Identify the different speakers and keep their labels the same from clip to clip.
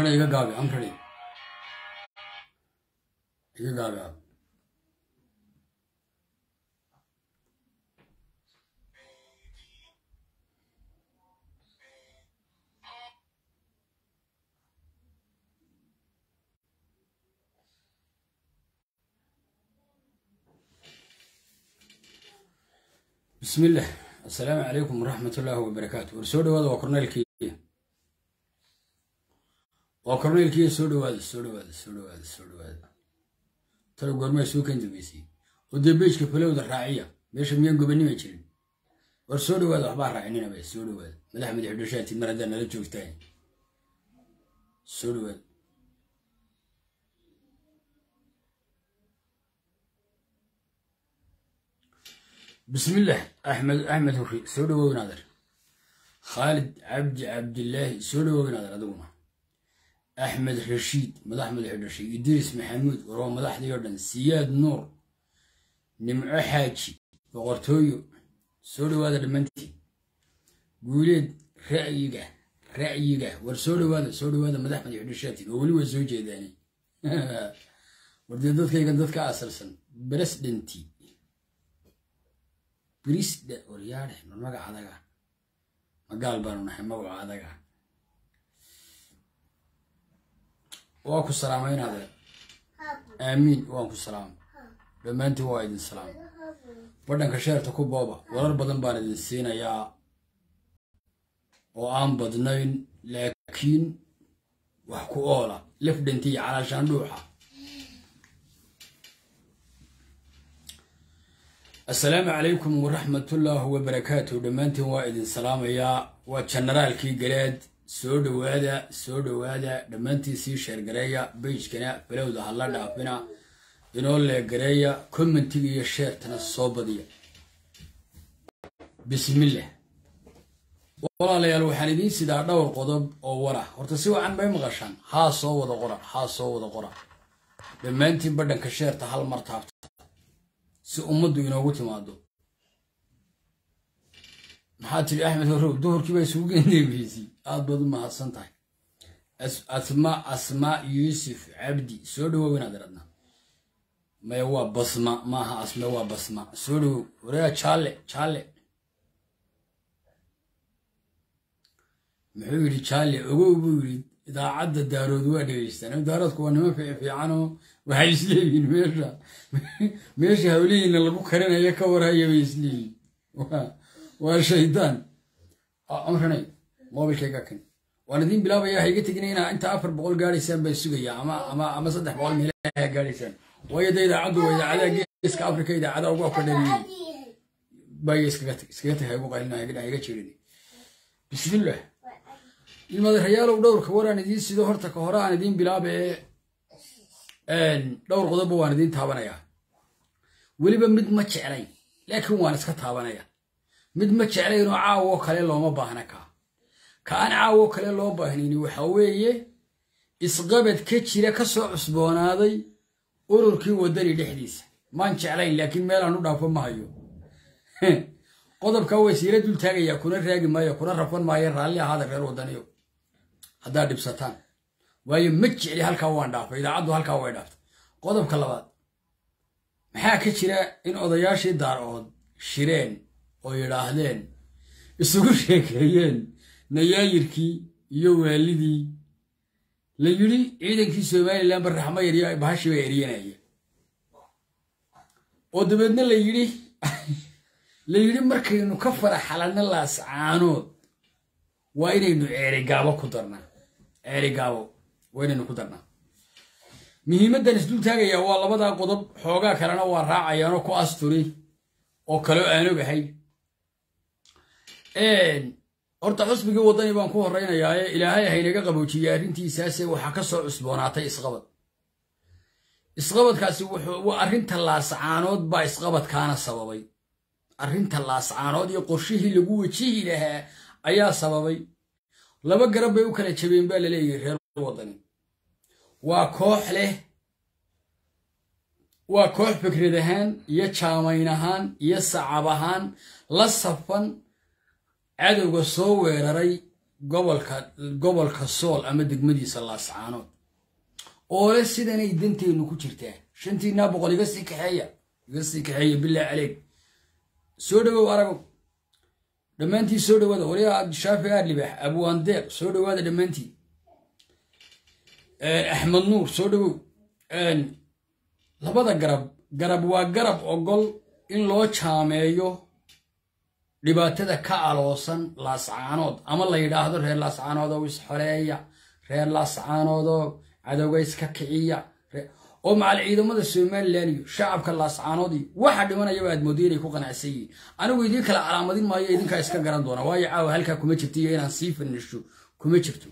Speaker 1: amrana iga gaabi amrani iga gaagaab bismi illah assalaamu calaykum waraxmat ullaahi wabarakaatu war soo dhawaada waa korneylkiiya waa korneylkiiya soo dhawaada soo dhawaada soo dhawaada soo dhawaada talo goormaa soo kan dambeysay oo dee beejka falowda raaciya meesha miyaan gobanima jirin war soo dhawaada waxbaa raacininaba soo dhawaada madax madax dhashaatid mar haddaa nala joogtaan soo dhawaada بسم الله أحمد أحمد هري سودو ونادر خالد عبد عبد الله سودو ونادر أدونا أحمد رشيد مدح مدح رشيد إدريس محمود ورو مدح ديردن سياد نور نمع حاجي بغرتويو سودو هذا المنتي قوليد رأيك رأيك ورسودو هذا سودو هذا مدح مدح رشاتي وولي وزوجي داني وردي دادك يقن دادك أسرسن برسدنتي birisdhe waryaadhe mar magaca adaga magaal baanu nahay magaca adaga waa ku salaamaynaade aamiin waan ku salaama dhammaantiin waa idin salaama badhanka sheerta ku booba warar badan baan idin siinayaa oo aan badnayn laakiin wax ku oola lafdhantiiyo calaashaandhuuxa assalaamu calaykum waraxmatullaahi wabarakaatu dhammaantiin waa idin salaamayaa waa jenaraalkii galeed soo dhowaada soo dhowaada dhammaantiin sii sheergareeya beijkana falowda hala dhaafina inoo leegareeya commentiga iyo sheertana soo badiya bismillah walaalayaal waxaan idiin sidaa dhowr qodob oo wara horta si wacan bay maqashaan haa soo wada qora haa soo wada qora dhammaantiin badhanka sheerta hal mar taabta si ummaddu inoogu timaado maxaa tiri axmed horow duhurkii baa isugu gendeebeysay aad baad u mahadsan tahay asma asma yuusuf cabdi soo dhawow inaad iradna maya waa basma maaha asme waa basma soo dhawow wareega jaalle jaalle muxuu yidhi jaalle ogow buu yidhi idaacadda daarood waa dhegeystaan daaroodku waa nima fiicanoo waxay isleeyihiin meesha meesha hawlihiina lagu karinayo ka warhaya bay isleeyihiin waa shaydaan amranay mobilkayga kan waan idiin bilaabaya ha iga tegina inaa inta afar boqol gaadhaysaan baan sugaya ama ama ama saddex boqol meelaha gaadhaysaan waayo da idaacaddu waa idaacadaha geeska afrika idaacadaha ugu afkadhaniyin baya iskaga tag iskaga tag ha igu qaylina ha iga jirin bismillah ilmadarayaalow dhowrka waraan idiin sido horta ka hore aan idiin bilaabe dhowr qodobba waan idiin taabanayaa weliba mid ma jeclayn laakiin waan iska taabanaya mid ma jeclaynoo caawoo kale looma baahna kaa ka aan caawoo kale loo baahnayni waxa weeye isqabad ka jira ka soo cusboonaaday ururkii waddani dhexdiisa maan jeclayn laakiin meelaan u dhaafo ma hayo qodobkaa waysiila dul taagayaa kuna raagi maayo kuna rafan maayo raalli ahaada reer waddaniyo haddaad dhibsataan waayo ma jecli halkaa waan dhaafay idaacaddu halkaa way dhaaftay qodobka labaad maxaa ka jira in odayaashii daarood shireen oo yidhaahdeen isugu sheekeeyeen nayaayirkii iyo waalidii la yidhi ciidankii somalilan barraxmo yaryo bahashi baa eryanaya oo dabeedna la yidhi la yidhi markaynu ka faraxalanno laascaanood waa inaynu ceerigaabo ku darnaa ceerigaabo waa inaynu ku darnaa muhiimaddan isdul taagayaa waa labadaa qodob xoogaa kalena waa raacayaanoo ku asturi oo kaleo aan ogahay horta xusbigii waddani baan ku horraynayaaye ilaahay haynaga qaboojiyey arrintiisaase waxaa ka soo cusboonaatay isqabad isqabadkaasi waa arrinta laascaanood baa isqabadkaana sababay arrinta laascaanood iyo qorshihii lagu wejihi lahaa ayaa sababay laba garab bay u kala jabeen baa laleeyahay reer waddani waa koox leh waa koox fikrad ahaan iyo jaamayn ahaan iyo sacab ahaan la safan cadowga soo weeraray gobolka gobolka sool ama degmadiisa laascaanood oole sidanay danteennu ku jirtaa shantiinaa boqol iga sii kaxeeya iga sii kaxeeya bilaa caleeg soo dhawow aragow dhammaantii soo dhawaada waliyaa shaafi aadlibax abwaandeeq soo dhawaada dhammaantii axmed nuur soo dhawow labada garab garab waa garab ogol in loo jaameeyo dhibaatada ka aloosan laascaanood ama la yidhaahdo reer laascaanoodoo isxoleeya reer laascaanoodoo cadowga iska kiciya oo macal ciidamada somalilan iyo shacabka laascaanood iyo waxa dhimanayaba aad mooday inay ku qanacsan yihiin anigu idiin kala calaamadin maayo idinkaa iska garan doona waayo caawa halkaa kuma jirto iyo inaan sii fanisho kuma jirto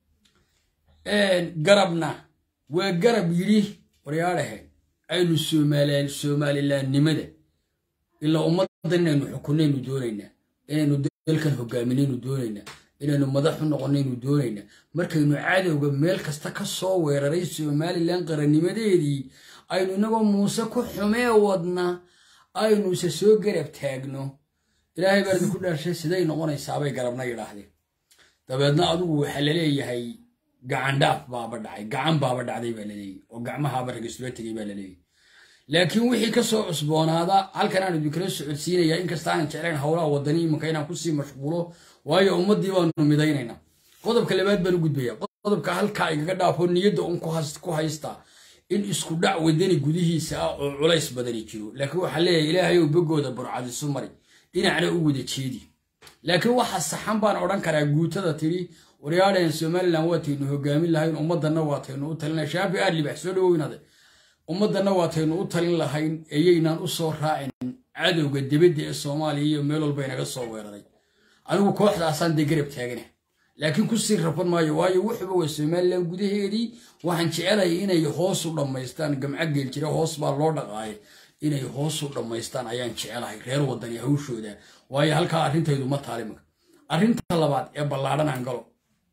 Speaker 1: garabna waa garab yidhi waryaadhahe aynu somalilaannimada ilaa ummaddan inaynu xukunnaynu doonaynaa inaynu dalkan hogaaminaynu doonaynaa inaynu madaxu noqonnaynu doonaynaa markaynu cadowga meel kasta ka soo weeraray somalilan qarannimadeedii aynu inagoo muuse ku xumee wadna aynu ise soo garab taagno ilaahay baa idinku dhaarshay siday noqonaysaabay garabna yidhaahdeen dabeedna adigu waxaa laleeyahay gacandhaaf baaba dhacay gacan baaba dhacday baa laleeyahy oo gacmahaaba ragisula tegay baa laleeyahy laakiin wixii ka soo cusboonaada halkan aan idinkala socodsiinayaa inkasta aanan jeclayn howlaha wadani iminka inaan kusii mashquulo waayo ummaddii baanu midaynaynaa qodobka labaad baan u gudbaya qodobka halkaa igaga dhaafo niyadda un ku haysta in isku dhac wadani gudihiisa ah oo culays badani jiro laakiin waxaa leeyahay ilaahay ou bogooda burcadisu mari dhinacna u wada jeedi laakiin waxa saxan baan odhan karaa guutada tiri waryaadhaen somalilan waataynu hogaamin lahayn ummaddanna waataynu u talina shaafi aadlibax soo dhawownaade ummaddanna waataynu u talin lahayn eeyaynaan u soo raacin cadowga dibadda ee soomaaliya iyo meel walba inaga soo weeraray anigu kooxdaasaan dee garab taagana laakiin kusii rafan maayo waayo wuxuba waa somalilan gudaheedii waxaan jecelaya inay hoos u dhammaystaan gamca geel jira hoos baa loo dhaqaaya inay hoos u dhammaystaan ayaan jecelahay reer wadani hawshooda waayo halkaa arrintaydu ma taalimaka arrinta labaad ee ballaadhan aan galo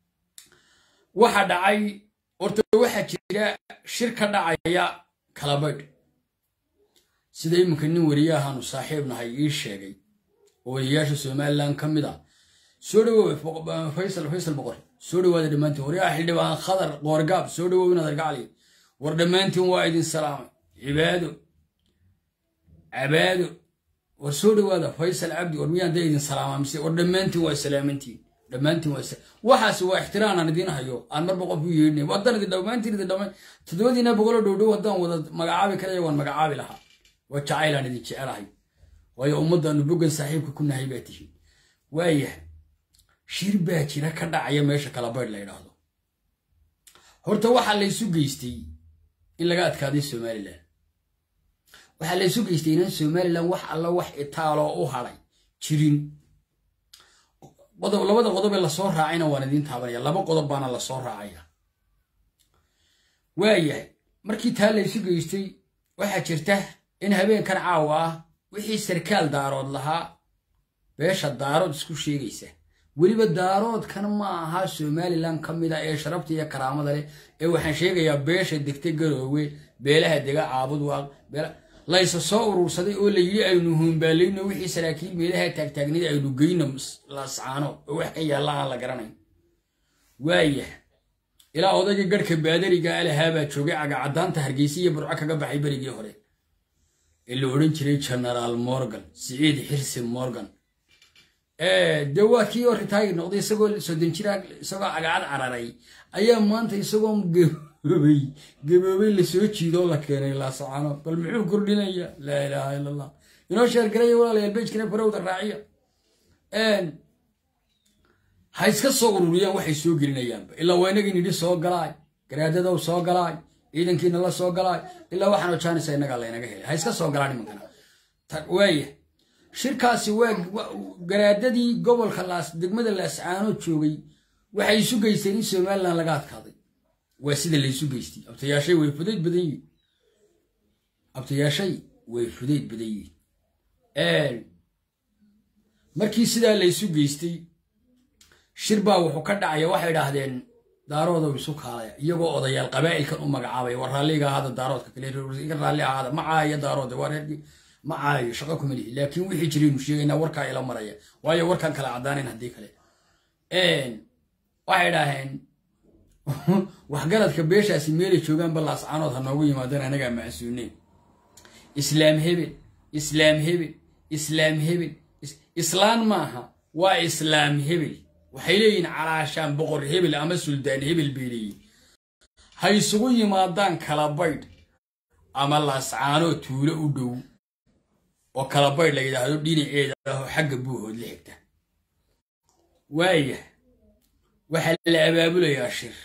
Speaker 1: waxa dhacay horta waxaa jira shir ka dhacaya kalabaydh sida iminka nin wariyahaanu saaxiib nahay ii sheegay oo wariyayaasha somalilan ka mid ah soo dhawow faysal faysal boqor soo dhawaada dhammaantiin waryaha xildhibaan khadar qoorgaab soo dhawow inaad argacli war dhammaantiin waa idin salaamay cibaado cabaado war soo dhawaada faysal cabdi war miyaan dee idin salaamaa mise war dhammaantiin waa salaamantiin dhammaantiin waa waxaas waa ixtiraan aan idiin hayo aan marba qof u yeedhinay wadan idin dhammaantiin idin dhammayn toddobadiina boqolo dhowdhow haddaan wada magacaabi karaya waan magacaabi lahaa waa jacaylaan idin jecelahay waayo ummaddaanu boggan saaxiibka ku nahay baa tihiin waayahay shir baa jira ka dhacaya meesha kalabaydh la ydhaahdo horta waxaa laysu geystay in laga adkaaday somalilan waxaa laysu geystay inaan somalilan wax alla wax itaaloo u hadhay jirin labada qodob ee lasoo raacayna waan idiin taabanaya laba qodob baana lasoo raacaya waayahay markii taa laysu geystay waxaa jirta in habeenkan caawa ah wixii sarkaal daarood lahaa beesha daarood isku sheegaysa weliba daaroodkan ma aha somalilan ka mid a ee sharafta iyo karaamada leh ee waxaan sheegayaa beesha degta garoowe beelaha dega caabud waaq layse soo urursaday oo la yidhi aynu huumbaalayno wixii saraakiil meelaha taagtaagnayd aynu geyno lascaano oo wax ka yaalla aan la garanayn waayah ilaa odayga garhka baadariga alahaabaa joogay cagacadaanta hargeysa iyo burco kaga baxay berigii hore ee la odhan jiray genaraal morgan siciid xirsi morgan dee waa kii oo ritaayir noqday isagoo soddon jira isagoo cagacad cararay ayaa maanta isagoo gaboobay gaboobay lasoo jiidoo la keenay laasacano bal muxuu kordhinaya laa ilaaha ila allah inoo sheergaraya walaalayaal bejkana farowda raaciya ha iska soo ururiyaan waxay soo gelinayaanba ilaa waa inagii nidhi soo galaay garaadadow soo galaay ciidankiina la soo galaay ilaa waxaanoo jaanisa innagaa laynaga helay ha iska soo galaan nimankana waaya shirkaasi waa garaadadii gobolka laas degmada laascaanood joogay waxay isu geysteen in somalilan laga adkaaday waa sida laysu geystay abtayaashay way fudayd badan yihin abtayaashay way fudayd badan yihin markii sidaa laysu geystay shir baa wuxuu ka dhacaya waxay idhaahdeen daaroodow isu kaalaya iyagoo odayaal qabaa'ilkan u magacaabaya war raalliga ahaada daaroodka kale iga raalli ahaada ma caaya daaroode waa reerkii ma caayo shaqo kuma lihi laakiin wixii jiraynu sheegaynaa warkaa ila maraya waayo warkaan kala caddaanayn haddii kale waxay dhaaheen waxgaradka beeshaasi meelay joogaanba laascaanood ha noogu yimaadeen anagaa macsuuneen islaam hebel islaam hebel islaam hebel islaan maaha waa islaam hebel waxay leeyihiin calaashaan boqor hebel ama suldaan hebel bay leeyihin ha isugu yimaadaan kalabaydh ama laascaanoo tuulo u dhow oo kalabaydh la yidhaahdo dhinaceeda ahoo xagga buuhood la xigta waaya waxaa la abaabulayaa shir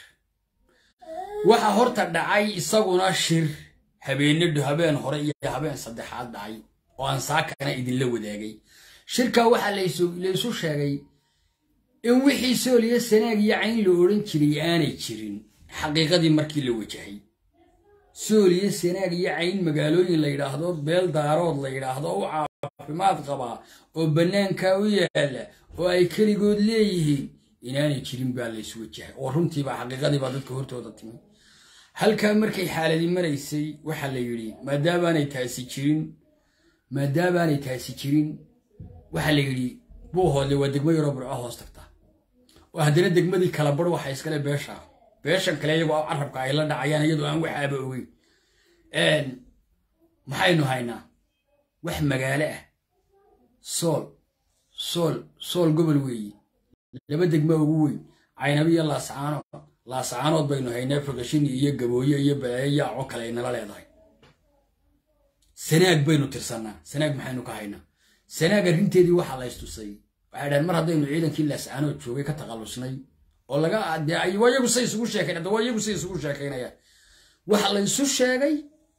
Speaker 1: waxa horta dhacay isaguna shir habeenadhu habeen hore iyo habeen saddexaad dhacay oo aan saakana idinla wadaagay shirkaa waxaa laysu sheegay in wixii sooliyo sanaag iyo cayn la odhan jiray aanay jirin xaqiiqadii markii la wajahay sooliyo sanaag iyo cayn magaalooyin la yidhaahdo beel daarood la yidhaahdo u caafimaad qabaa oo bannaankaa u yaalla oo ay keligood leeyihiin inaanay jirin baa laysu wajahay oo runtiibaa xaqiiqadiibaa dadka hortooda timi halkaa markay xaaladii maraysay waxaa la yidhi maadaabaanay taasi jirin maadaabaanay taasi jirin waxaa la yidhi buuhoodle waa degmo yaroo burco hoos tagta oo haddana degmadii kala bar waxa iskale beesha beeshan kale iyagoo carabka ay la dhacayaan iyadoo aan waxaaba ogeyn maxaynu haynaa wax magaalo ah sool sool sool gobol weeye laba degma ugu weyn caynabi iyo laascaanood laascaanood baynu haynaa fogashin iyo gabooye iyo baleeyo yaaco kale ay nala leedahay sanaag baynu tirsannaa sanaag maxaynu ka haynaa sanaag arrinteedii waxaa la ystusay waxay dhahen mar haddaynu ciidankii laascaanood joogay ka takhallusnay oo laga waa iyagu say isugu sheekayn hadda waa iyagu say isugu sheekaynayaan waxa la isu sheegay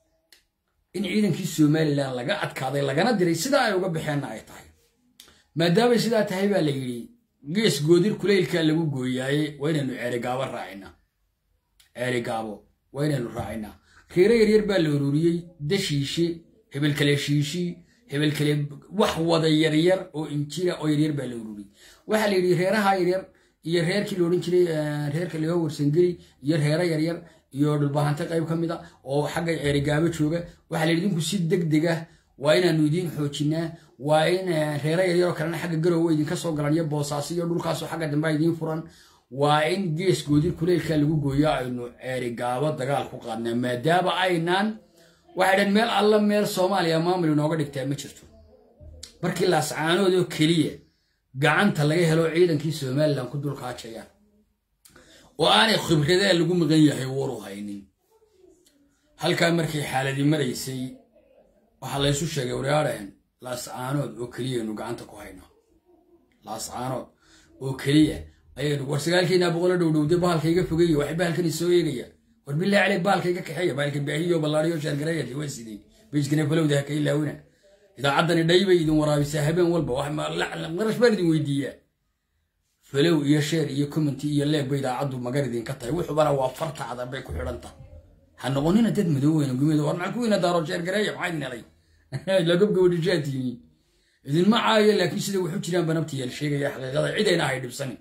Speaker 1: in ciidankii somalilan laga adkaaday lagana diray sidaa ay uga baxeenna ay tahay maadaamay sidaa tahay baa la yidhi gees goodir kulaylkaa lagu gooyaaye waa inaynu ceerigaabo raacinaa ceerigaabo waa inaynu raacinaa reero yaryar baa la ururiyey dashiishe hebel kale shiishii hebel kale wax wada yaryar oo injira oo yaryar baa la ururiyey waxaa la yidhi reeraha yaryar iyo reerkii la odhan jiray reerka leo warsangeli iyo reero yaryar iyo dhulbahante qayb ka mid a oo xagga ceerigaabo jooga waxaa la yidhi idinku si deg deg ah waa inaanu idiin xoojinaa waa in reero yaryaroo kalena xagga garowe idinka soo galan iyo boosaaso iyo dhulkaasoo xagga dambe idiin furan waa in gees goodir kuleylkaa lagu gooyo aynu ceerigaabo dagaal ku qaadnaa maadaama aynaan waxay dhan meel alla meel soomaaliya maamul inooga dhigtaa ma jirto markii laascaanood oo keliya gacanta laga helo ciidankii somalilan ku dulkaajayaan oo aanay khibradee lagu maqan yahay waru haynin halkaa markay xaaladii maraysay waxaa laysu sheegay waryaadhahen laascaanood oo keliyaynu gacanta ku hayno laascaanood oo keliya ayaynu war sagaalkiinaa boqolo dhowdhowde bahalka iga fogeeya waxay bahalkan isoo eegaya war bilaa caleyg bahalka iga kaxeeya bahalka baahiyo ballaariyo shaargareeyadi waa sidey bejkana falowda ha ka ilaawina idaacaddani dhaybay idin waraabisaa habeen walba qarash baan idin weydiiyaa falow iyo sheer iyo commenty iyo leegba idaacaddu magar idinka tahay wuxubana waa fartaada bay ku xidhan tahay ha noqonina dad madooweyna gumeeda war maxaa kuwiina daaro sheer gareeya maxaa idin helay lagobgabadhishaatiini idinma caayo laakiin sida wuxu jiraan ba nabti yeel sheegaya xaqiiqada cidayna ahay dhibsanin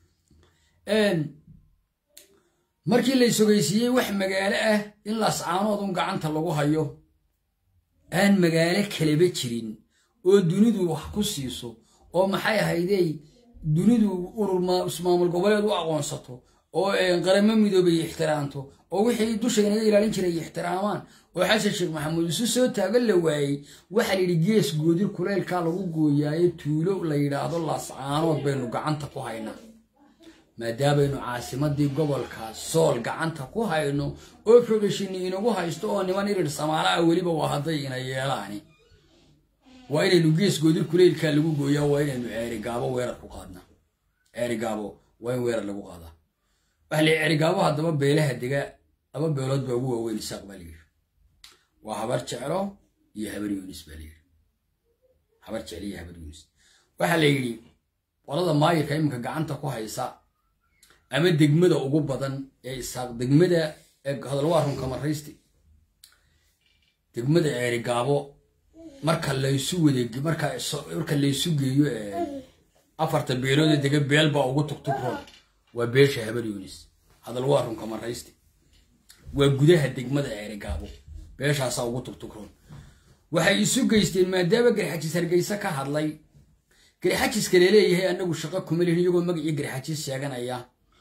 Speaker 1: markii la isogeysiiyey wax magaalo ah in laascaanoodun gacanta lagu hayo aan magaalo kaleba jirin oo dunidu wax ku siiso oo maxay ahaydey dunidu urur maamul goboleed u aqoonsato oo qaramo midoobay ixtiraamto oo wixii dusha inaga ilaalin jiray ixtiraamaan oo xasan sheekh maxamuud isu soo taagan la waayey waxaa layidhi gees goodir kuleylkaa lagu gooyaayo tuulo la yidhaahdo laascaanood baynu gacanta ku haynaa maadaamaynu caasimadii gobolka sool gacanta ku hayno oo fogashini inagu haysto oo niman irir samaala ah weliba waa hadday ina yeelaani waa inaynu gees goodir kuleylkaa lagu gooyaa waa inaynu ceerigaabo weerar ku qaadnaa ceerigaabo waa in weerar lagu qaadaa waxa la ceerigaabo haddaba beelaha dega laba beelood baa ugu waaweyn isaaq baa layidhi waa habar jeclo iyo habar yunis baa layidhi habar jeclo iyo habar yunis waxaa la yidhi qolada maayirka iminka gacanta ku haysa ama degmada ugu badan ee isaaq degmada hadalwaa runka maraysti degmada ceerigaabo marka laysu wadeeg marka marka laysu geeyo afarta beeloodee dega beel baa ugu tugtugron waa beesha habar yunis hadal waa runka maraysti waa gudaha degmada ceerigaabo beeshaasaa ugu tugtugron waxay isu geysteen maadaama garxajis hargeysa ka hadlay garxajiska laleeyahay anagu shaqo kuma lihin iyagoo magacii garxajis sheeganaya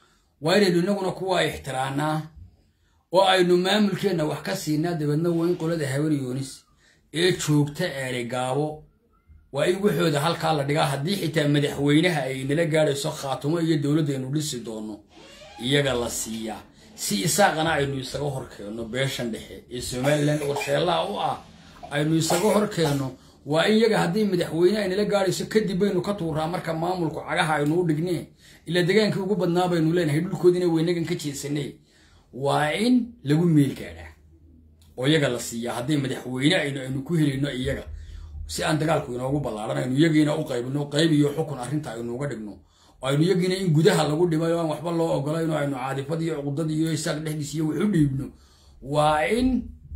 Speaker 1: waa inaynu inaguna kuwaa ixtiraanaa oo aynu maamulkeenna wax ka siinaa dabeedna waa in qolada habaryoonis ee joogta eeri gaabo waa in waxooda halkaa la dhigaa haddii xitaa madaxweynaha ay nala gaadhayso khaatumo iyo dowladdaynu dhisi doono iyaga la siiyaa si isaaqana aynu isaga hor keenno beeshan dhexe ee somalilan warsheellaha u ah aynu isaga hor keenno waa in iyaga haddii madaxweyne ay nala gaadhayso kadib baynu ka tuuraa marka maamulku cagaha aynu u dhignee ilaa degaankii ugu badnaa baynu leenahay dhulkoodiina weynagan ka jeesanay waa in lagu meel gaadhaa oo iyaga la siiyaa haddii madaxweyne aynu aynu ku helayno iyaga si aan dagaalku inoogu ballaaran aynu iyagiina u qaybino qayb iyo xukun arrinta aynu uga dhigno oo aynu iyagiina in gudaha lagu dhimay oo aan waxba loo ogolayno aynu caadifad iyo cuqdad iyo isaaq dhexdiis iyo waxu dhiibno waa in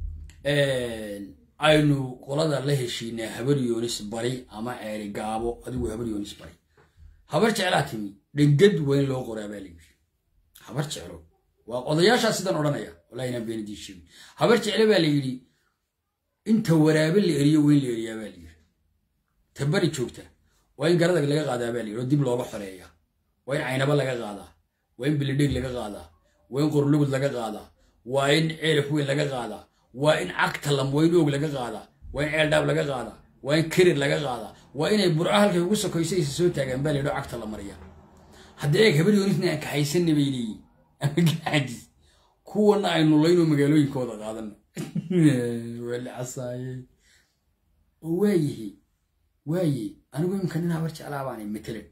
Speaker 1: aynu qolada la heshiinaa habar yoonis bari ama ceeri gaabo adigu habar yoonis bari habar jeclaa timi dhengad weyn loo qoraa baa layidhi habar jeclo waa odayaashaa sidan odhanaya wallahi inaan beenidii sheegin habar jecle baa la yidhi inta waraabe la eriyo weyn la eriyaa baa layidhi ta bari joogta waa in garadag laga qaadaa baa layidhi oo dib looga xoreeya waa in caynaba laga qaadaa waa in bilidheeg laga qaadaa waa in qorlugud laga qaadaa waa in ceelaf weyn laga qaadaa waa in cagta lam waa in oog laga qaadaa waa in ceeldhaab laga qaadaa waa in kerir laga qaadaa waa inay burco halkay ugu sokoysa aysa soo taagaan baa layidhi oo cagta la mariya haddii eeg habar yoonisna aan kaxaysanna bay leeyihin ama gacaajis kuwana aynu layno magaalooyinkooda qaadano weli casaaye oo waayihi waaye anigu imika nin habar jeclaa baanay matalan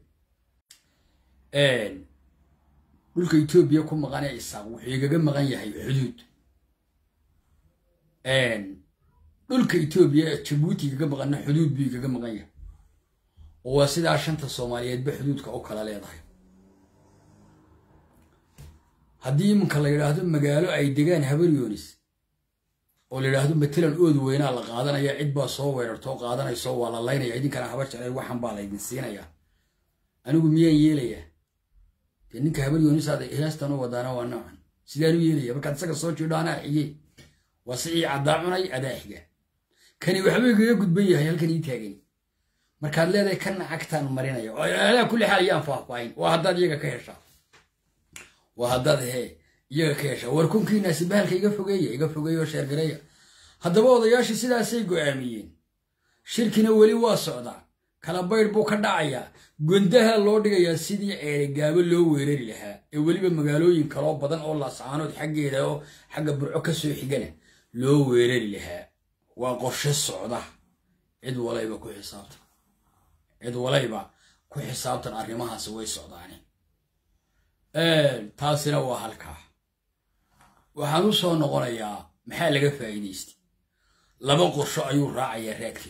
Speaker 1: dhulka etoobiya ku maqan ee isaaq wuxuu igaga maqan yahay xuduud dhulka etoobiya ee jabuuti igaga maqanna xuduud buu igaga maqan yahay oo waa sidaa shanta soomaaliyeedba xuduudka u kala leedahay haddii iminka la yidhaahdo magaalo ay degaan habar yoonis oo la yidhaahdo matalan ood weynaa la qaadanaya cid baa soo weerartoo qaadanayso waa la laynaya idinkana habar jeclay waxan baa laydin siinayaa anigu miyaan yeelayaa dee ninka habar yoonis aad heestan u wadaana waa noocan sidaan u yeelaya markaad isaga soo jiidho anaa xige waa si ii caddaa cunay adaa xiga kani waxba igaga gudban yahay halkan ii taagani markaad leedahay kana cagtaan marinaya oo alaa kulli xaal ayaan faahfaahin waa haddaad iyaga ka heshaa waa haddaad hee iyaga ka heshaa war kunkiinaasi bahalka iga fogeeya iga fogeeya oo sheergareeya haddaba odayaashii sidaasay go'aamiyeen shirkina weli waa socdaa kala baydh buu ka dhacayaa gondaha loo dhigayaa sidii ceerigaabo loo weerari lahaa ee weliba magaalooyin kaloo badan oo laascaanood xaggeeda oo xagga burco ka soo xigana loo weerari lahaa waa qorshe socda cid walayba ku xisaabtan cid walayba ku xisaabtan arrimahaasi way socdaane taasina waa halkaa waxaan u soo noqonayaa maxaa laga faa'iidaystay laba qorsho ayuu raacayaa raadkii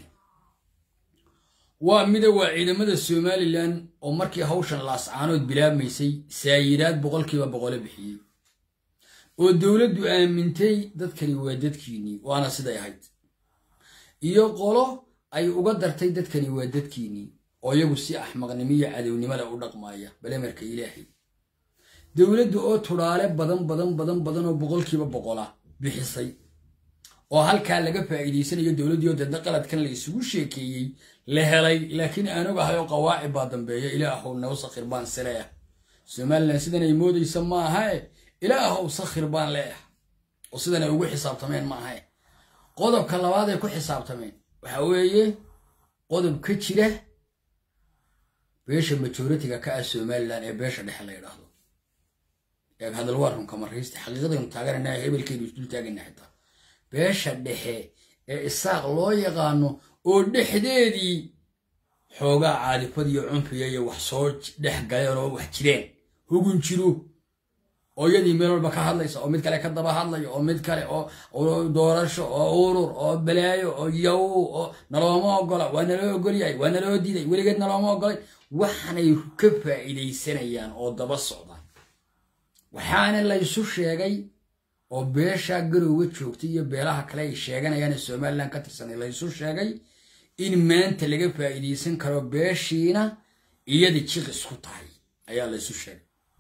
Speaker 1: waa mida waa ciidamada somalilan oo markii hawshan laascaanood bilaabmaysay saayiraad boqolkiiba boqole bixiyey oo dowladdu aamintay dadkani waa dadkiinnii waana siday ahayd iyo qolo ay uga dartay dadkani waa dadkiinnii oo iyagu si axmaqnimo iyo cadownimada u dhaqmaaya balemarka ilaahay dowladdu oo tudhaale badan badan badan badan oo boqolkiiba boqola bixisay oo halkaa laga faa'iidaysanayo dowladdii oo dadna qaladkan la isugu sheekeeyey la helay laakiin aan ogahay oo qawaacib baa dambeeya ilaahow naw sakhir baan sileah somalilan sidan ay moodaysa ma ahae ilaahow sakhir baan leeh oo sidan ay ugu xisaabtameen ma ahae qodobka labaad ay ku xisaabtameen waxa weeye qodob ka jira beesha majoritiga ka ah somalilan ee beesha dhexe la yidhaahdo eeg hadal waa runka maraysta xaqiiqadaynu taaganana hebelkeenu isdul taagana xitaa beesha dhexe ee isaaq loo yaqaano oo dhexdeedii xoogaa caadifad iyo cunfiya iyo wax soo dhex galeen oo wax jireen hugun jiro oo iyadii meel walba ka hadlaysa oo mid kale ka daba hadlayo oo mid kale oo doorasho oo urur oo balaayo oo yaw oo nalooma ogola waa naloo ogolyahay waa naloo diiday weligeed nalooma ogolay waxaanay ka faa'iidaysanayaan oo daba socdaan waxaana laysu sheegay oo beesha garowga joogtay iyo beelaha kale ay sheeganayaane somalilan ka tirsanay laysu sheegay in maanta laga faa'iidaysan karo beeshiina iyada jiq isku tahay ayaa laysu sheegay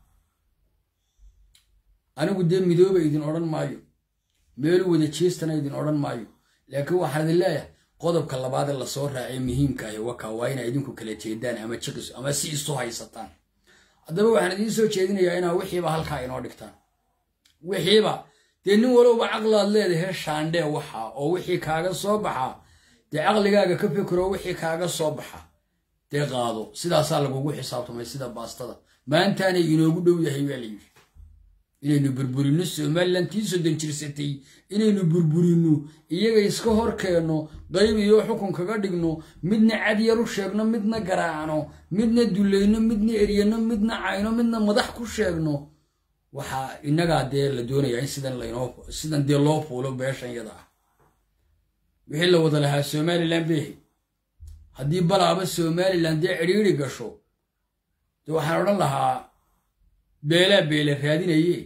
Speaker 1: anigu dee midooba idin odhan maayo meelu wada jeestana idin odhan maayo laakiin waxaan idin leeyahay qodobka labaadee lasoo raacay muhiimka ahi waka waa inaa idinku kala jeedaan ama jiqis ama si isu haysataan haddaba waxaan idiin soo jeedinayaa inaa wixiiba halkaa inoo dhigtaan wixiiba dee nin walowba caqlaad leedahay shaandhee waxa oo wixii kaaga soo baxa dee caqligaaga ka fikiro wixii kaaga soo baxa dee qaado sidaasaa lagugu xisaabtamay sida baastada maantaanay inoogu dhow yahay baa la yidhi inaynu burburino somalilan tii soddon jirsatay inaynu burburino iyaga iska hor keenno qayb iyo xukun kaga dhigno midna cadyar u sheegno midna garaacno midna dulayno midna eryano midna cayno midna madax ku sheegno waxaa innagaa dee la doonayaa in sidan laynoo sidan dee loo fuulo beeshan yada ah wixii la wada lahaa somalilan beehe haddii balaaba somalilan dee cidhiiri gasho dee waxaan odhan lahaa beelaa beele raadinaye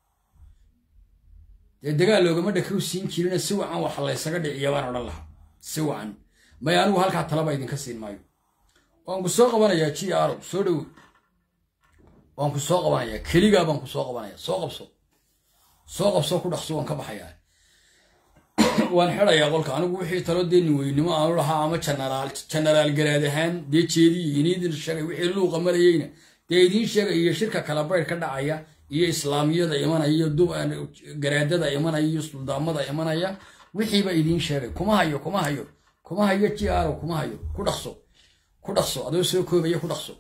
Speaker 1: dee dagaal loogama dhakow siin jirina si wacan wax laysaga dhiciya baan odhan lahaa si wacan may anigu halkaa talaba idinka siin maayo waan ku soo qabanayaa ji aro soo dhowo waan ku soo qabanayaa keligaa baan ku soo qabanaya soo qabso soo qabso ku dhaqso waan ka baxayaa waan xedayaa qolka anigu wixii talo dee niweynimo aanu lahaa ama janaraal janaraal garaad ahaan dee jeediyi iniidin sheegay wixii luuqa marayeyna dee idiin sheegay iyo shirka kala bayr ka dhacaya iyo islaamiyada imanaya iyo garaadada imanaya iyo suldaamada imanaya wixiiba idiin sheegay kuma hayo kuma hayo kuma hayo ji aro kuma hayo ku dhaqso ku dhaqso adoo soo koobaya ku dhaqso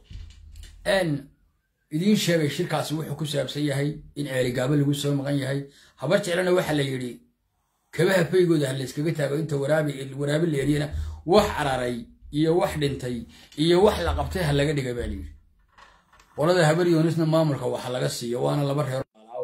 Speaker 1: idiin sheegay shirkaasi wuxuu ku saabsan yahay in ceeligaabo lagu soo maqan yahay habar jeclana waxa la yidhi kabaha faygooda ha layskaga taago inta waraabi la eryana wax cararay iyo wax dhintay iyo wax la qabtay ha laga dhiga baa layidhi qolada habar yoonisna maamulka waxa laga siiyo waana laba reer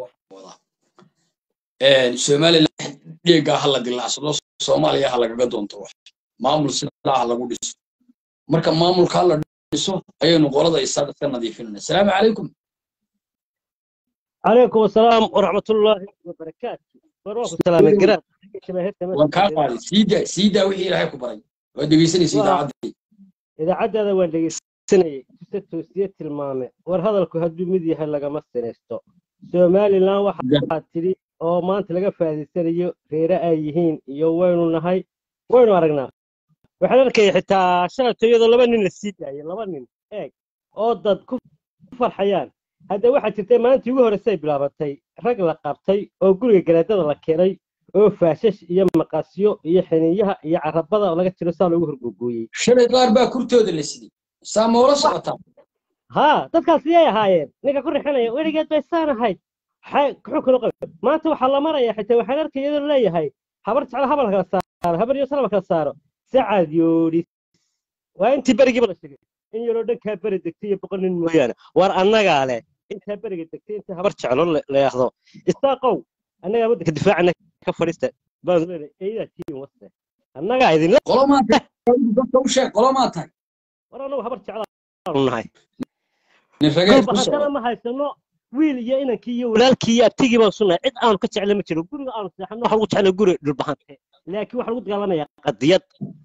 Speaker 1: somalilan dheegaa ha la dilaacsado soomaaliya ha lagaga doonto wax maamul sidaa ha lagu dhiso marka maamulka ha la dhiso ayaynu qolada isaga ka nadiifinana asalaamu calaykum
Speaker 2: عليكم السلام ورحمة الله وبركاته بروح السلام القرآن
Speaker 1: waan kaa qaaday siidaa siidaa wixii ilaahay ku baray waa dhegeysanaysa idaacaddii
Speaker 2: إذا عدى هذا وين سنة توسية المامة ور هذا الكو هدو مدي هلا لما سنستو سومالي لا واحد تري أو ما أنت لقى في هذه السنة غير أيهين يو وين نهاي وين ورقنا waxaan arkaya xitaa shalayto iyadoo laba nin la sii daayay laba nin eeg oo dad ku farxayaan hadda waxaa jirtay maalintii ugu horreysay bilaabatay rag la qabtay oo guriga garaadada la keenay oo faashash iyo maqasyo iyo xiniyaha iyo carabada laga jiro saa loogu horgogooyey
Speaker 1: shalay qaar baa kurtooda la siday saa moola socotaa
Speaker 2: haa dadkaas yay ahaayeen ninka ku rixinaya weligeed bay saan ahayd xunkuna qab maanta waxaa la maraya xitaa waxaan arkay iyadoo leeyahay habar jeclo habal kala saaro habar iyo salama kala saaro sacad yoodhis waa intii berigiiba la sheegay in yaroo dhankaa beri degtay iyo boqol nin mooyaane war annagaa leh intaa beriga degtay inta habar jeclo la yahdo isaaqow annagaa waddanka difaacana ka fadhiista baan leedahay eedaa tiin waste annagaa idinla
Speaker 1: qolomaa tahay dadka u sheeg qolomaa tahay
Speaker 2: war annagu habar jeclaanu nahay
Speaker 1: nin rageed ku
Speaker 2: haddana
Speaker 1: socda
Speaker 2: ma haysano wiil iyo inankii iyo walaalkii iyo abtigii baan sunahay cid aanu ka jecla ma jiro guriga aanu seexano waxa lagu jeclaa guri dhulbahante laakiin waxaa lagu dagaalamayaa qadiyad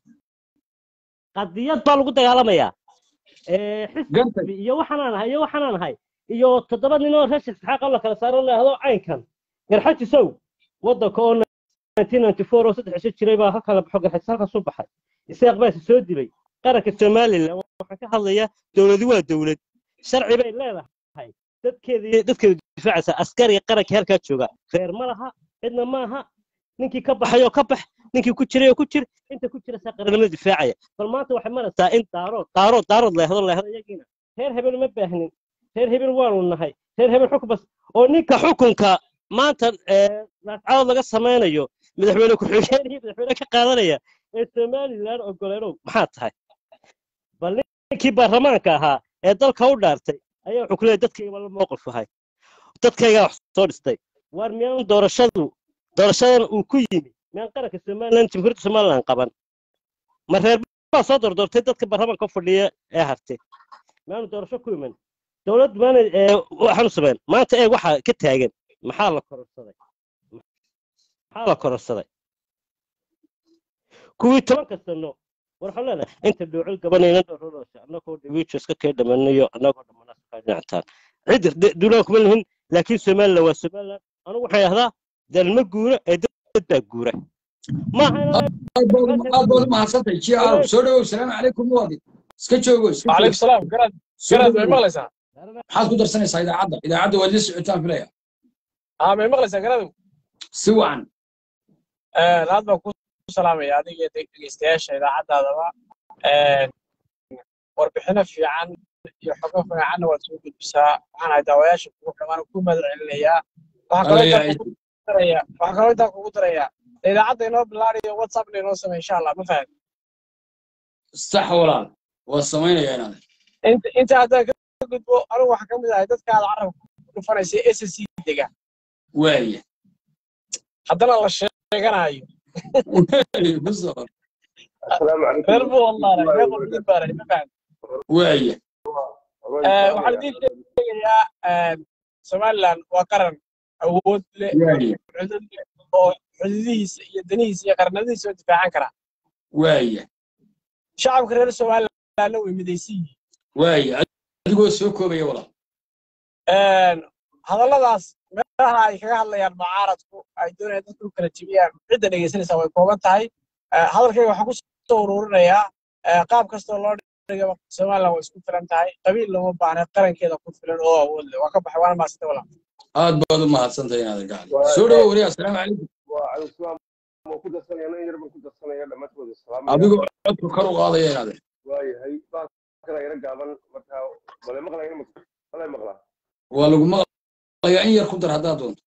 Speaker 2: qadiyad baa lagu dagaalamayaa Eh,
Speaker 1: Gantay.
Speaker 2: xisbi iyo waxaanaan ahay iyo waxaanaan ahay iyo toddoba nin oo reer isxaaq la kala saaro leehdo caynkan garxajisow waddanka oo 1994 oo saddex cisho jiray baa halka la baxo garxajis halkaas u baxay isaaq baa is soo dilay qaranka somalilan waxaan ka hadlayaa dowladu waa dowlad sharci bay leedahay dadkeeda iyo dadkeeda difaacaysa askariga qaranka halkaa jooga reer ma laha cidna maaha ninkii ka baxay oo ka bax ninkii ku jiray oo ku jir inta ku jira saa qarannimada difaacaya bal maanta waxay maraysaa in daarood daarood daarood leehdo leehdo iyagiina reer hebel ma baahnin reer hebel waanu nahay reer hebel xukun bas oo ninka xukunka maanta ee, laascadood laga samaynayo madaxweyne ku-xigeen iyo madaxweyne ka qaadanaya ee somalilan ogoleenow maxaa tahay bal ninkii baarlamaanka ahaa ee dalka u dhaartay ayaa wuxuu ku leeyahay dadkayga la mowqif ahay dadkaygaa wax soo dhistay waar miyaan doorashadu doorashadan uu ku yimi miyaan qaranka somalilan jamhuuriyadda somalilan qaban ma reer baa soo doordoortay dadka baarlamaanka u fadhiya ee hartay miyaanu doorasho ku iman dowladdu maana ee, waxaanu sameyn maanta eeg waxaa ka taagan maxaa la kororsaday maxaa la kororsaday kuwii tobanka sano war waxaan leenahay inta dhoocil gabanayna dhowrolosha annagoo dhawiijo iska kee dhamanayo annagoo dhammanaa iska dhinactaan cid de- duulaan kuma lihin laakiin somalilan waa somalilan anigu waxaan idhahdaa dalma guura ee dad dad baa guura maaha inaan
Speaker 1: aad baad aad baad u mahadsantahay ji aaw soo dhawow salaamu calaykum muwaadin iska joogo iska
Speaker 3: وعليكم
Speaker 1: joogo
Speaker 3: السلام قرأت
Speaker 1: soo
Speaker 3: قرأت ما
Speaker 1: dhawow
Speaker 3: مغلسة
Speaker 1: maxaad ku darsanaysaa idaacadda idaacadda waad la socotaan filaya
Speaker 3: aa may maqlaysaa garadu
Speaker 1: si wacan
Speaker 3: aad baan ku salaamaya adiga dhegeystayaasha idaacaddaadaba warbixino fiican iyo xogo fiicanna waad soo gudbisaa waxaan ahay daawayaasha kugu xumaan ku mahad celinayaa waxaa kaloo intaan kugu darayaa waxaa kaloo intaan kugu darayaa idaacadda inoo bilaariyo whatsappna inoo samey insha allah ma fahad
Speaker 1: sax walaal waa samaynayaa inaad
Speaker 3: inta inta haddaan ka gudbo anigu waxaa ka mid ahay dadka aad carabka ku dhufanaysa s s c dega
Speaker 1: waaya
Speaker 3: haddana la sheeganayo
Speaker 1: ku soo
Speaker 3: reer buu wallaaray reer qurxin baaray ma fahad
Speaker 1: waaya
Speaker 3: waxaan idiin sheegayaa somaliland waa qaran awood leh
Speaker 1: waaya
Speaker 3: cudud leh oo xuduudihiisa iyo danihiisa iyo qarnadihiisa oo difaacan kara
Speaker 1: waaya
Speaker 3: shacabka reer somalilandna way midaysan yihiin
Speaker 1: waaya adigoo soo koobaya walaal
Speaker 3: hadalladaas meelaha ay kaga hadlayaan mucaaradku ay doonayaan dadku u kala jebiyaan cidda dhegaysanaysaa way kooban tahay hadalkayga waxaan ku soo ururinayaa qaab kastoo loo dhigaba somaliland way isku filan tahay qabiil looma baahna qarankeeda ku filan oo awood leh waa ka baxay waana maasita walaa
Speaker 1: aad baad u mahadsantahay inaad gacli soo dhawo wariya assalaamu calaykum adigoo codku kor u qaadaya inaad waa lagu maqlayaa in yar ku dar haddaad doonto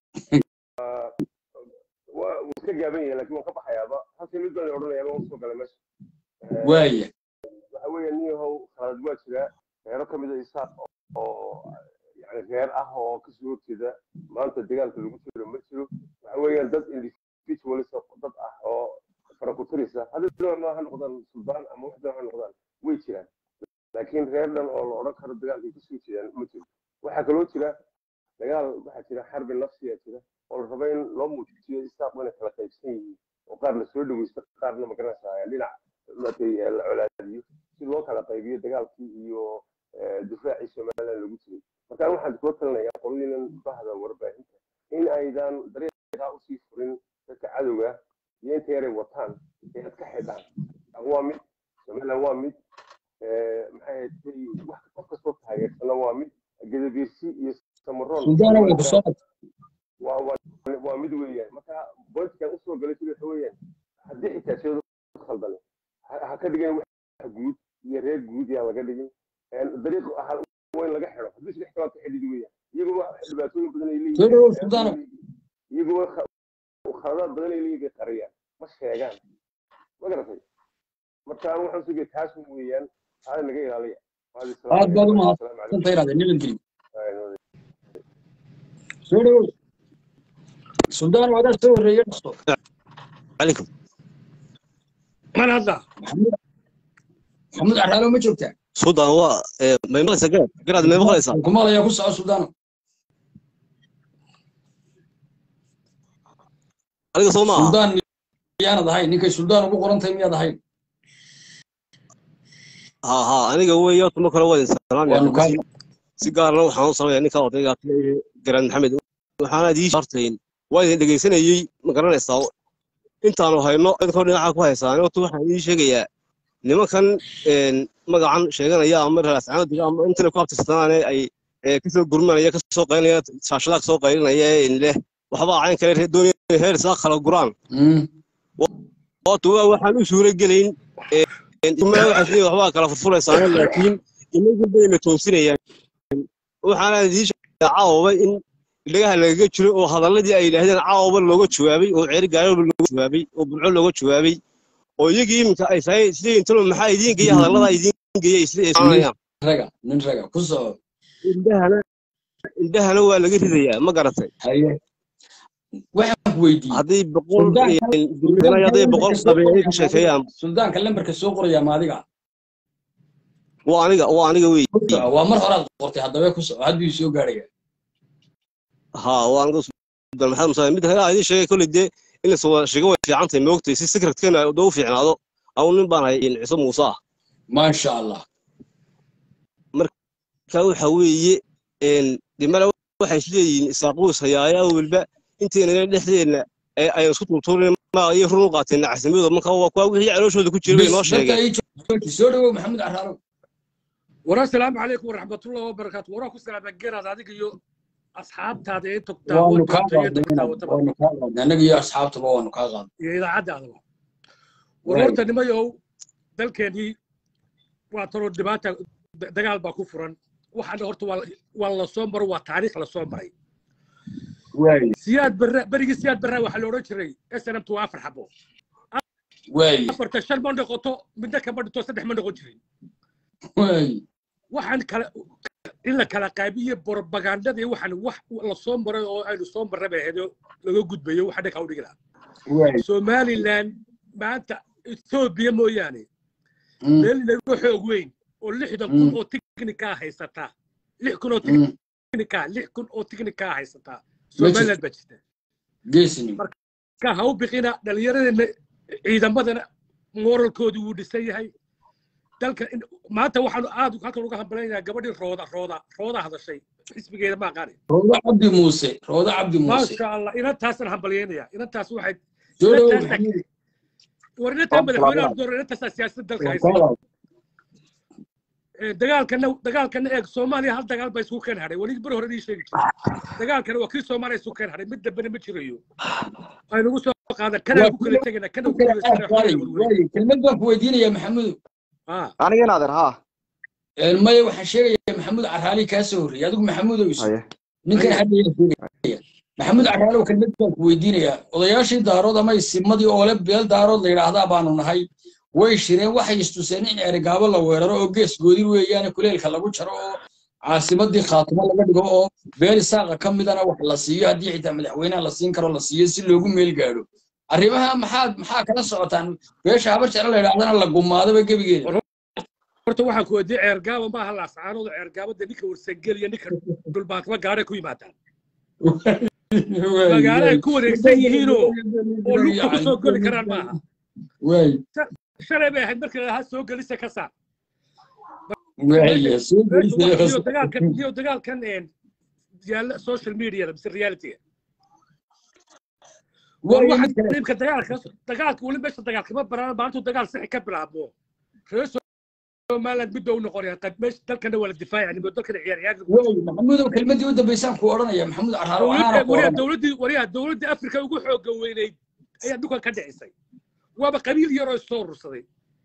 Speaker 4: iska gaaban yahay laakiin waan ka baxayaaba halkii mid baan odhanayaaba waan soo galay meesha
Speaker 1: waaya
Speaker 4: waxa weeye nin yahow khalad waa jira reero ka mid a isaaq oo yani reer ah oo kasoo horjeeda maanta dagaalka lagu jiro ma jiro waxa weeyaan dad individualis dad ah oo farakutirisa hadda doona ha noqdaan suldaan ama wax doona ha noqdaan way jiraan laakiin reer dhan oo la odhan karo dagaalkay kasoo jeedaan ma jiro waxaa kaloo jira dagaal waxaa jira xarbi nafsiya jira oo la raba in loo muujiyo isaaq inay kala qaybsan yihiin oo qaar la soo dhaweysto qaarna magaranaysaa dhinac matay la colaadiyo si loo kala qaybiyo dagaalkii iyo difaacii somaliland lagu jiray marka waxaan kula talinayaa qolyinan bahda warbaahinta in aydan dariiqa usii furin dadka cadowga iyo inta yaray wataan ee aad ka xidhaan waa mid somaliland waa mid maxay ahayd wax qof kastoo taageersana waa mid gadabiirsi iyo samaroon
Speaker 1: suldaan waa kusoo
Speaker 4: waa waa waa mid weeyaan marka bointikan usoo galay sida waxa weeyaan haddii xitaa sheedo khaldane ha ka dhigin wax guud iyo reer guud yaa laga dhigin dariiq waa in laga xidho haddii saddex kalaad ka xidhid weeyaan iyaguba dhibaatooyin badan ay
Speaker 1: soo dhawo
Speaker 4: leeyihiin
Speaker 1: suldaano
Speaker 4: iyaguba khaladaad badan ay leeyihiin bay qariyaan ma sheegaan ma garatay marka anu waxaan sugaya taas weeyaan taada naga ilaaliya
Speaker 1: aad baad u mahadsantahay inaad nabadgelyo soo dhawo suldaan wadaa soo horreeya dhaqso
Speaker 5: عليكم
Speaker 2: man hadda
Speaker 1: maxamuud maxamuud caraalo ma joogtaa
Speaker 5: سودان هو ما يمغلس قراد قراد ما يمغلس
Speaker 1: kumaalaya ku soco suldaano
Speaker 5: عليك صوما
Speaker 1: suldaan miyaanad ahayn ninkay suldaan ugu qoran tahay miyaad ahayn
Speaker 5: ها ها انا قوي يوم ما كان وين سلام
Speaker 1: waanu kaa
Speaker 5: يعني سيجار لو حان صار يعني كان وضيع قراد محمد وحنا دي شرطين وين دغيسنayay ma garanaysaa intaanu hayno inkoo dhinaca ku haysaan oo waxaan ii sheegayaa nimankan een magacan sheeganaya ama raascaan diga ama inta ku abtirsanaane ay ee kasoo gurmanaya kasoo qaylinaya shaashada kasoo qaylinaya in leh waxba cayn kale doonaya heer saa kala guraan
Speaker 1: Mm.
Speaker 5: oo tuwa waxaan u suura gelayn ima waxaas leeyahay waxbaa kala furfuraysaan laakiin inagu bayna toosinayaan waxaana idii sheegaa caawaba in dhagaha lagaga jiro oo hadalladii ay yidhaahdeen caawaba looga jawaabay oo ceeri gaaraba looga jawaabay oo bulco looga jawaabay oo iyagii iminka ay tahay isleeyihin talo maxaa idiin geeya hadallada idiin geeya isleeyanayaan
Speaker 1: raga nin raga ku soco
Speaker 5: indhahana indhahana waa laga ridayaa ma garatay
Speaker 1: haye waxaan ku weydiiyey
Speaker 5: hadday boqol
Speaker 1: Suldaanka-
Speaker 5: dirmidana hadday boqol qabeeyay ka sheekeeyaan
Speaker 1: suldaanka lambarka soo qoraya ma adiga
Speaker 5: waa aniga waa aniga wey
Speaker 1: Ku soco, waa mar horaad qortay haddaba ku soco hadduu soo gaaraya
Speaker 5: ها waan uga soo maxamed musa mid kale aan sheegay kulli de in la soo sheego way fiican tahay moogtay si secretkeena u fiicnaado aw nin baan hay in ciise muuse ah
Speaker 1: maasha allah
Speaker 5: ka waxa weeye een dhimala waxay isleeyihiin isaaquus hayaaya walba inteena dhexdeena ee ayaan isku tuurtuurin ma ay run u qaateen casimada marka waa kuwa wixii calooshooda ku jiray bay noo
Speaker 1: Bes,
Speaker 5: sheegeen
Speaker 1: dadka ii jooji. soo dhawow maxamuud caraalo
Speaker 6: wara asalaamu calaykum waraxmatullahi wabarakaatu waraa ku salaama geraad adiga iyo asxaabtaada ee togtaa
Speaker 1: waanu kaa
Speaker 6: wadonta iyo
Speaker 1: qaadnay
Speaker 6: togtaa wataba
Speaker 1: waanu kaa qaadnay annaga iyo asxaabtaba waanu kaa qaadnay
Speaker 6: iyo idaacadda adaba war
Speaker 1: Waay.
Speaker 6: horta nimayow dalkeenii waa tanoo dhibaata da- dagaal baa ku furan waxaana horta waa la- waa la soo maro waa taariikh la soo maray
Speaker 1: waay
Speaker 6: siyaad barra berigii siyaad barra waxaa la odhan jiray snmt waa afar xabo
Speaker 1: waay
Speaker 6: afarta shan ma noqoto midna kama dhinto saddex ma noqon jirin
Speaker 1: waay
Speaker 6: waxaan kala in la kala qaabiye borobagandada iyo waxaan wax la soo maray oo aynu soo marray bay ahayd oo laga gudbayo waxaa dhanka u dhigi lahaa
Speaker 1: waay
Speaker 6: somaliland maanta etoobiya mooyaane
Speaker 1: Mm,
Speaker 6: meel inaga xoog weyn oo lixdan kun oo tiknikaa haysataa lix kun oo
Speaker 1: mm.
Speaker 6: tiknikaa lix kun oo tiknikaa haysataa
Speaker 1: Ma
Speaker 6: somaliland baa jirta
Speaker 1: geesinimo
Speaker 6: ka ha u biqina dhallinyaradeenna ciidamadana moralkoodu wuu dhisan yahay dalka in- maanta waxaanu aad halkan uga hambalaynayaa gabadhii rooda rooda rooda hadashay xisbigeeda ma aqaani
Speaker 1: roodo cabdi muuse roodo cabdi muuse
Speaker 6: maasha allah inantaasaan hambalyaynayaa inantaas waxay
Speaker 1: soo dhawow
Speaker 6: inantaasa
Speaker 1: maxamuud
Speaker 6: war inantaa madaxweynaha door inantaasaa siyaasadda dalka
Speaker 1: waa
Speaker 6: haysa
Speaker 1: kaa qaad
Speaker 6: Ee, dagaalkana dagaalkana eeg soomaaliya hal dagaal baa isku keen hadhay weli beri hore ii sheegi jiray dagaalkana waa kii soomaaliya isku keen hadhay mid dambena ma jirayo aynugu soo qaadan kanaa ku kala tegana kana ku
Speaker 1: kala
Speaker 6: guulaysana
Speaker 1: qaad qaaday waay kelmad baan ku weydiinayaa maxamuud
Speaker 6: ah
Speaker 7: aniga inaadeer haa
Speaker 1: Een, maya waxaan sheegayaa maxamuud caraali kaa soo horreeyay adigu maxamuudow isu
Speaker 7: haye
Speaker 1: ninkan hadda yaa sheegaya maxamuud caraalow kelmad baan ku weydiinayaa odayaashii daarood ama isimadii oole beel daarood la yidhaahdaa baanu nahay way shireen waxay istuseen in erigaabo la weeraro oo gees goodin weeyaane kuleelka lagu jaro oo caasimadii khaatimo laga dhigo oo beel isaaqa ka midana wax la siiyo haddii xitaa madaxweynaha la siin karo la siiyo si loogu meel gaadho arrimaha maxaad maxaa kala socotaan beesha habar jeclo la yidhahdana la gumaadaba gebigeeda
Speaker 6: horta waxaan ku weydiiyey ceergaaba maaha laascaanooda ceergaabada ninka warsangel iyo ninka dhulbaatma gaadhay ku yimaadaan magaalo ay ku wareegsan yihiinoo oo lugta ku soo geli karaan maaha
Speaker 1: waay
Speaker 6: shalay bay ahayd markii lahaa soo gelisa ka saar
Speaker 1: waaya soo
Speaker 6: meesha
Speaker 1: gelisay
Speaker 6: wax iyo dagaalkan iyo dagaalkan een yaalla social media mise reality war
Speaker 1: waaya
Speaker 6: waxa
Speaker 1: mid kale
Speaker 6: qeybka dagaalka dagaalka weli meesha dagaalkama baraan maalintu dagaal sixi ka bilaabmo reer somaliland midda u noqonaya qad meesha dalkana waa la difaacaya nimo dalkana ciyaar ciyaar
Speaker 1: waay maxamuudow kelmadii u dambaysaan ku odhanaya maxamuud carraaro waxaana ku
Speaker 6: wariya
Speaker 1: odhanaya
Speaker 6: dowladdii wariya dowladdii afrika ugu xooga weynayd ayaa dhulkan ka dhicisay waaba qabiil yaroo soo urursaday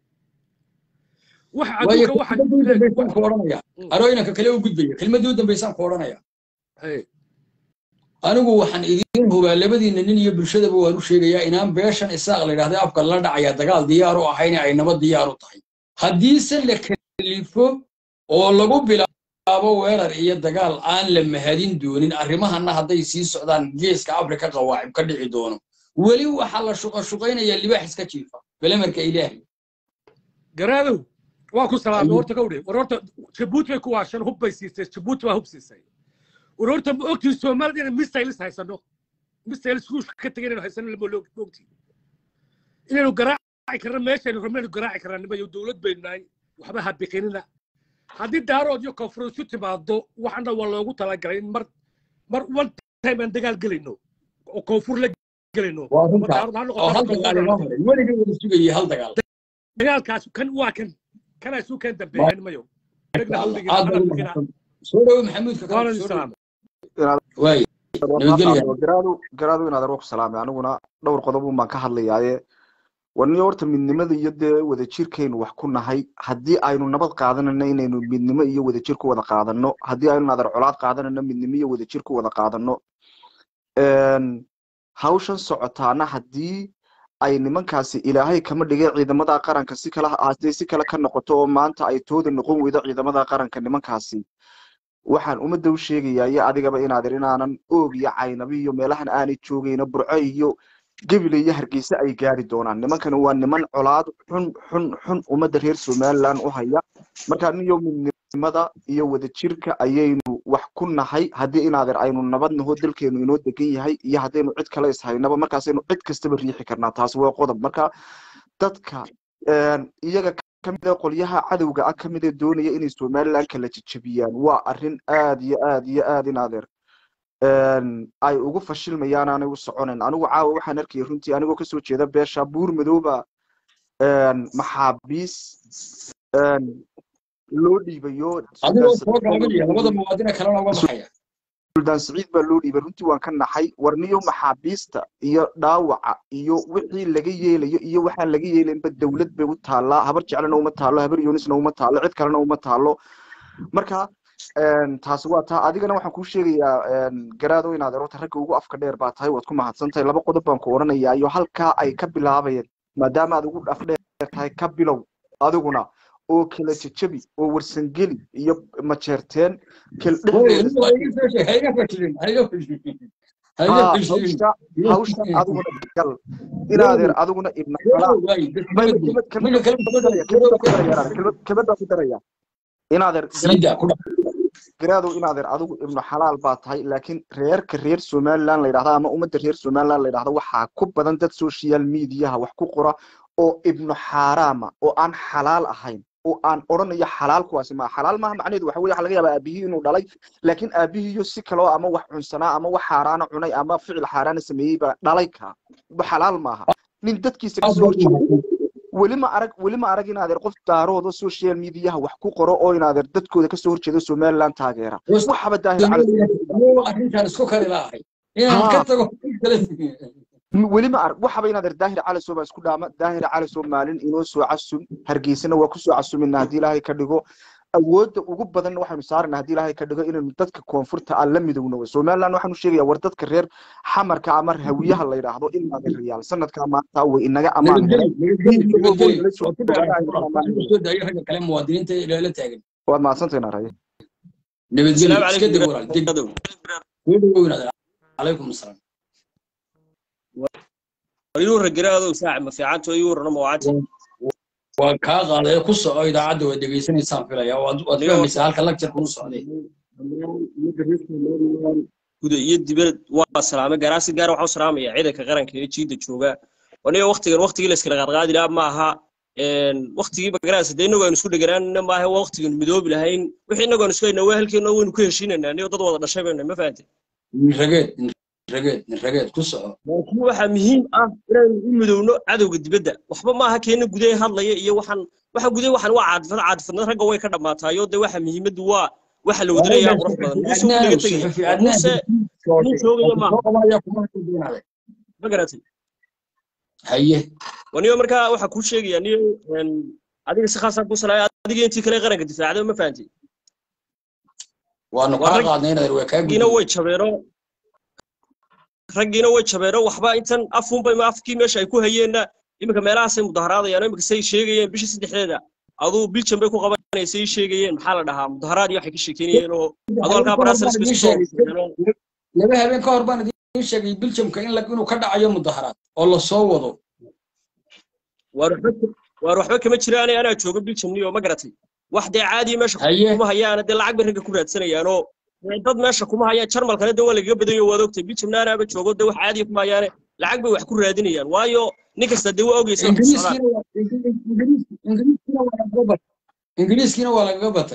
Speaker 6: waxa
Speaker 1: waayo
Speaker 6: adduunka waxa
Speaker 1: kelmadii u dambaysaan ku odhanaya
Speaker 6: Mm.
Speaker 1: arooyinka kale u gudbaya kelmadii u dambaysaan ku odhanaya
Speaker 6: Hey,
Speaker 1: anigu waxaan idiin hubaa labadiina nin iyo bulshadaba waan u sheegayaa inaan beeshan isaaq la yidhahda afka la dhacaya dagaal diyaar u ahayn ay nabad diyaar u tahay haddiise la kalifo oo lagu bilaabo weerar iyo dagaal aan la mahadin doonin arrimahana hadday sii socdaan geeska afrika qawaacib ka dhici doono weli waxaa la shuqashuqaynayaa libaax iska jiifa belemarka ilaahay
Speaker 6: garaadow waa ku salaamay
Speaker 1: Ayuu.
Speaker 6: horta gawdhe war horta jabuuti bay ku waashan hub bay siisay jabuuti baa hub siisay war horta ma ogtiin soomaalida inay missiles haysano missiles ruushka ka tegay inaynu haysano lama loo ogtiin inaynu garaaci karna meeshaynu rabno inaynu garaaci karnaa nimayo dowlad baynu nahay waxba ha biqinina haddii daarood iyo koonfurus u timaado waxana waa loogu talagalay in mar mar one time aan dagaal gelayno oo koonfur la gelayno
Speaker 1: waa
Speaker 6: ma
Speaker 1: runtaa
Speaker 6: daarood ha
Speaker 1: oo hal
Speaker 6: noqoto
Speaker 1: dagaal inoo haray weligii wada sugayay hal dagaal
Speaker 6: dagaalkaas kan waa kan kanaa isu keen dambeeya nimayo dhegna ha u dhigina
Speaker 1: aad
Speaker 6: hana
Speaker 1: baa u
Speaker 6: biqina
Speaker 1: mahadsan soo dhawo maxamuudka kale
Speaker 6: waana
Speaker 1: soo dhawo
Speaker 6: salaam
Speaker 1: waay nabadgelya
Speaker 7: garaadu garaadu inaadeer waa ku salaamay aniguna dhowr qodob un baan ka hadlayaaye warniyo horta midnimada iyo dee wadajirkaynu wax ku nahay haddii aynu nabad qaadanayno inaynu midnimo iyo wadajir ku wada qaadano haddii aynu naadeer colaad qaadanayno midnimo iyo wadajir ku wada qaadano Een, hawshan socotaana haddii ay nimankaasi ilaahay kama dhigay ciidamada qaranka si kale hadday si kale ka noqoto oo maanta ay tooda noqon weydo ciidamada qaranka nimankaasi waxaan ummadda u sheegayaa iyo adigaba inaadir inaanan oog iyo caynabi iyo meelahan aanay joogayno burco iyo gebile iyo hargeysa ay gaari doonaan nimankani waa niman colaad xun xun xun ummadda reer somaliland u haya marka niyo midnimada iyo wadajirka ayaynu wax ku nahay haddii inaadir aynu nabad naho dalkeenu inoo degan yahay iyo haddaynu cid kale ishaynaba markaasaynu cid kastaba riixi karnaa taasi waa qodob marka dadka een, iyaga kamid ah qolyaha cadowga ah kamid ee doonaya inay somaliland kala jejebiyaan waa arrin aad iyo aad iyo aad in adeer een, ay ugu fashilmayaan aanay u soconayn anigu caawa waxaan arkayay runtii anigoo kasoo jeeda beesha buur madooba een, maxaabiis een, loo dhiibayo
Speaker 1: adigoo
Speaker 7: suldaan
Speaker 1: soo
Speaker 7: saciid baa loo
Speaker 1: gaabinaya labada
Speaker 7: dhiibay
Speaker 1: muwaadine kalena uga baxaya
Speaker 7: suldaan saciid baa loo dhiibay runtii waan ka naxay warniyo maxaabiista iyo dhaawaca iyo wixii laga yeelayo iyo waxaan laga yeelaynba dowlad bay u taallaa habar jeclena uma taallo habar yunisna uma taallo cid kalena uma taallo marka een, taasi waa taa adigana waxaan kuu sheegayaa een, garaado inaad erota ragga ugu afka dheer baa tahay waad ku mahadsan tahay laba qodob baan ku odhanayaa iyo halkaa ay ka bilaabayeen maadaama aad ugu af dheer tahay ka bilow adiguna oo kala jejabi oo warsangeli iyo majeerteen kala dhexdooda
Speaker 1: ha iga fashilin ha iga fashilin ha iga fashilin ha iga
Speaker 7: ها
Speaker 1: fashilin
Speaker 7: هوشا هوشا أدونا قال إلى هذا أدونا ابن حلال ما كلمة كلمة كلمة كلمة كلمة كلمة كلمة كلمة إن هذا
Speaker 1: siida ku dhac
Speaker 7: garaado in adeer adigu ibnu xalaal baa tahay laakiin reerka reer somaliland la yidhahda ama ummadda reer somaliland la yidhahdo waxaa ku badan dad social mediaha wax ku qora oo ibnu xaaraama oo aan xalaal ahayn oo aan odhanayo xalaal kuwaasi ma xalaal maaha macnaheedu waxa weye waxa laga yaabaa aabihii inuu dhalay laakiin aabihiiyo si kaloo ama wax cunsanaa ama wax xaaraana cunay ama ficil xaaraana sameeyey baa dhalay ka xalaal maaha nin dadkiisa
Speaker 1: aad
Speaker 7: kasoo
Speaker 1: baad u
Speaker 7: horjeeda
Speaker 1: mahadsan
Speaker 7: weli ma arag weli ma arag in adeer qof daarooda social mediaha wax ku qoro oo in adeer dadkooda kasoo horjeeda somaliland taageera waxaba daahir cali
Speaker 1: Anuu arrintan isku kari laahay inaan ka
Speaker 7: ها
Speaker 1: tago kale
Speaker 7: weli ma arag waxaba in adeer daahir cali soo baa isku dhaama daahir cali soo maalin inoo soo casum hargeysana waa kusoo casumina haddii ilaahay ka dhigo awoodda ugu badan waxaynu saarana haddii ilaahay ka dhigo inaynu dadka koonfurta aan la midowno wey somaliland waxaanu sheegayaa war dadka reer xamarka ama hawiyaha la yidhaahdo in adeerayaal sanadkaa maanta way inaga amaan
Speaker 1: nabadgeli
Speaker 7: helay
Speaker 1: nabadgeli
Speaker 7: hiil iyagoo
Speaker 1: nabadgeli
Speaker 7: nala
Speaker 1: waa
Speaker 7: soo
Speaker 1: ku
Speaker 7: joogaan
Speaker 1: dhaca
Speaker 7: aynu amaan helay
Speaker 1: soo daayo ragga kale muwaadiniinta ee la taagan
Speaker 7: waad mahadsantahay naaraye
Speaker 1: nabadgeli
Speaker 5: السلام
Speaker 1: iska
Speaker 5: عليكم
Speaker 1: deg walaal deg
Speaker 5: قرادو
Speaker 1: soo dhawownaad calaykum asalaam
Speaker 5: يور قرادو ساعة ما في عانتو يور انا موعاتي
Speaker 1: waa kaa qaaday ku soco idaacadda waad dhegaysanaysaan filaya waad waad
Speaker 5: نيو
Speaker 1: fahmaysaa halka lagjarka u socday
Speaker 5: guda iyo dibad waa salaamay garaasi gaar waxaa u salaamaya ciidanka qaranka ee jiida jooga waniga waqtigan waqtigii la iskala qaadqaadi lahaa ma aha waqtigiiba garaasi dee inagoo aynu isku dheganaanina maaha waa waqtigan midoobi lahayn wixii inagoo aynu isku haynaa waa halkeena waynu ku heshiinaynaa niyo dad wada dhashay baynu ma fahantay
Speaker 1: rageed rageed rageed ku soco
Speaker 5: laakiin waxaa muhiim ah inaynu u midowno cadowga dibadda waxba maaha keena gudaha hadlaya iyo waxaan waxa gudaha waxaan waa caadifad caadifadnad ragga way ka dhammaataayo dee waxa muhiimaddu waa waxa la wadanayaa qurux badan muuse wuu laga tegaya
Speaker 1: suxufi
Speaker 5: waa
Speaker 1: adnaan
Speaker 5: muuse nin joogaya maaha
Speaker 1: soo qabanaya kuma hadlinaade
Speaker 5: ma garatay
Speaker 1: haye
Speaker 5: waniyo markaa waxaa kuu sheegaya niyo een, adiga si khaasaa ku salaaya adiga intii kale qaranka difaacday ma fahantay
Speaker 1: waanu
Speaker 5: waa
Speaker 1: kaa
Speaker 5: rag
Speaker 1: qaadnay inaad waa kaa
Speaker 5: raggiina
Speaker 1: gudbin
Speaker 5: way jabeero raggiina way jabeero waxba intan afunbay ma afkii meesha ay ku hayeenna iminka meelahaasay mudaharaadayaan iminka say sheegayeen bishii saddexdeeda aduu biljan bay ku qabanaysay sheegayeen maxaa la dhahaa mudaharaad iyo waxay ka sheekeynayeen oo aduu halkaa baraasalis bay isku soo urursadeen oo
Speaker 1: laba habeen ka hor baan idiin sheegay biljamka in la- inuu ka dhacayo mudaharaad oo la soo wado
Speaker 5: waar waxba waar waxba kama jiraane anaa jooga biljam niyo ma garatay wax dee caadiya meesha
Speaker 1: haye
Speaker 5: kuma hayaana dee lacag bay ragga ku raadsanayaanoo dee dad meesha kuma hayaan jarmalkana dee waa lagaga badanyo waad ogtay biljamna anaaba joogo dee wax caadiya kuma hayaane lacag bay wax ku raadinayaan waayo nin kasta dee waa ogeysa wax ku socdaan
Speaker 1: ingiriiskiina waa ingiriis- ingiriiskiina waa lagaga batay ingiriiskiina waa lagaga batay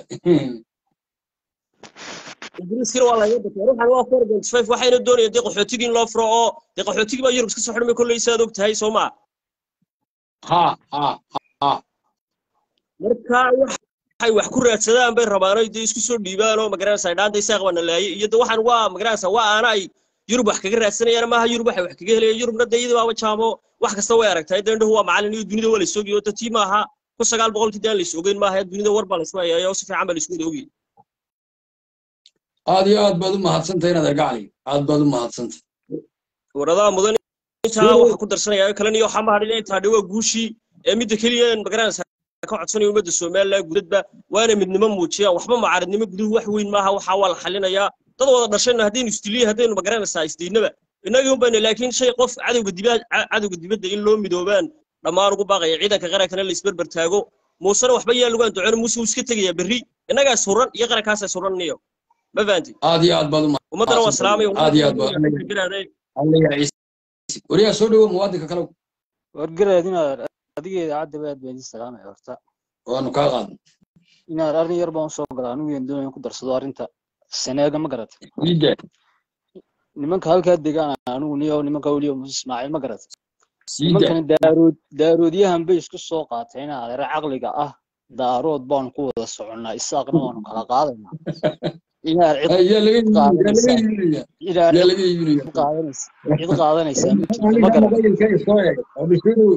Speaker 5: ingiriiskana waa laga batay ruuxan waa four point five waxayna doonayaan dee qaxootigii in loo furo oo dee qaxootigii baa yurub iska soo xidhmay kolley saad og tahay soo maa
Speaker 1: ha ha ha
Speaker 5: marka waxay wax ku raadsadaan bay rabaan oo dee isku soo dhiibaan oo magaranaysa dhaanta isaaq baa nalaayay iyo de waxaan waa magaranaysa waa aana ay yurub wax kaga raadsanayaan maaha yurub waxay wax kaga helayaan yurubna dee iyadii baaba jaamo wax kasta way aragtaa dee indhahu waa macallin iyo dunida waa lays ogyahay oo dadtii maaha kun sagaal boqolkii dee aan lays ogeyn maaha dunida war baa laysku hayaaya oo si fiican baa laysku wada ogyay
Speaker 1: aad iyo aad baad u mahadsantahay inaad argacali aad baad u mahadsantahay
Speaker 5: waradaha mudan intaa waxa ku darsanaya kalan iyo waxaa mahadhin intaa dhawaa guushii ee midda keliya een magaranaysa ka codsanayo ummadda somaliland gudadba waana midnimo muujiyaan waxba mucaaradnimo guduhu wax weyn maaha waxaa waa la xalinayaa dad wada dhashayna haddaynu isdiliya haddaynu magaranaysaa isdiidnaba innagii un bayna laakiin shay qof cadowga dibadda cadowga dibadda in loo midoobaan dhammaan ugu baaqaya ciidanka qarankana la isberber taago muusena waxba yaa lagu anduceen muuse wuu iska tegayaa berri innagaas huran iyo qarankaasa suraniyo ma fahanti
Speaker 1: aad iyo aad baad u
Speaker 5: ummaddana waa salaamaya
Speaker 1: aad iyo aad baad alla yaa ciise wariyaa soo dhawo muwaadinka kale
Speaker 8: wargaraad inaad adiga idaacadda aad baan idin salaamaya horta
Speaker 1: waanu kaa qaadnay
Speaker 8: inaad arrin yar baan usoo galaa anigu yaan doonaya ku darsado arrinta seneega ma garat
Speaker 1: iida
Speaker 8: nimanka halkaa degaan anigu niyo nimanka weliyo muuse ismaaciil ma garat
Speaker 1: siida
Speaker 8: nimankana daarood daaroodyahan bay isku soo qaateen adeera caqliga ah daarood baanu ku wada soconnaa isaaqna waanu kala qaadaynaa inaad cid
Speaker 1: yaa laga iibinaya yaa laga
Speaker 8: qaadanaysaa
Speaker 1: iibinaya
Speaker 8: inaad
Speaker 1: yaa
Speaker 8: cid
Speaker 1: laga iibinaya
Speaker 8: cid qaadanaysa cid qaadanaysaa ma jirto ma
Speaker 1: aniga
Speaker 8: garan
Speaker 1: mobaylkayga soo eeg oo dhishadu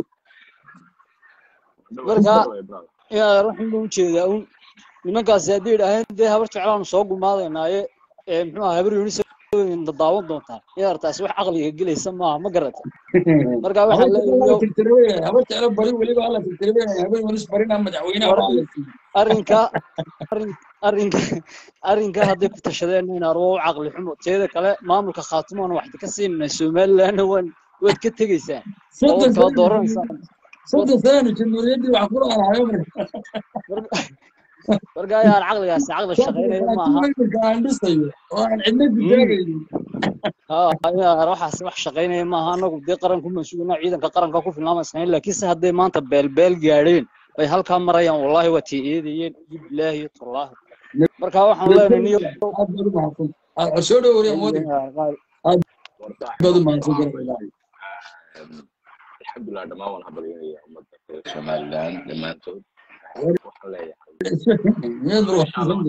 Speaker 8: marka inaad waxaan u jeedaa un nimankaasi hadday idhaaheen dee habar jeclaanu soo gumaadaynaaye ee muxuu ahaa habar yunis daawan doontaan inaad taasi wax caqliga gelaysa maaha ma garata marka
Speaker 1: habar
Speaker 8: waxaan
Speaker 1: jeclo waa la
Speaker 8: leeyahay
Speaker 1: tirtirabaya habar jeclo bari weliba alla tirtirabaya habar walis barina madaxweynaha
Speaker 8: war
Speaker 1: waa la siiyey
Speaker 8: arrinka arrin arrinka arrinka hadday ku tashadeen in arwo u caqli xumo teeda kale maamulka khaatumaan waxda ka siinayna somalilandna waan waad ka tegaysaan oo
Speaker 1: soddon
Speaker 8: waad kala
Speaker 1: sano
Speaker 8: dooranaysaan wad
Speaker 1: soddon sano jamhuuriyaddii wax ku lahayo marka
Speaker 8: marka marka ayaan caqligaasi caqli shaqaynaya
Speaker 1: laakiin
Speaker 8: maaha
Speaker 1: iminka aan dhisayo oo aan cidna
Speaker 8: Mm.
Speaker 1: difaagaynin
Speaker 8: ها يا waxaas wax shaqaynaya maaha anagu dee qaranku masuulina ciidanka qaranka ku filnaamaysan laakiin se hadday maanta beelbeel gaadheen ay halkaa marayaan wallahi waa tii eedayeen bilaahi tallaahi marka waxaan leenahay niyo
Speaker 1: aad baad u mahadsan aad soo dhowriya moodig aad baad u mahadsan garabay
Speaker 9: alxamdulilah dhammaan waan habaryanayaa ummadda reer somaliland dhammaantood waxaan leeyahay
Speaker 1: miyaad ruuxsan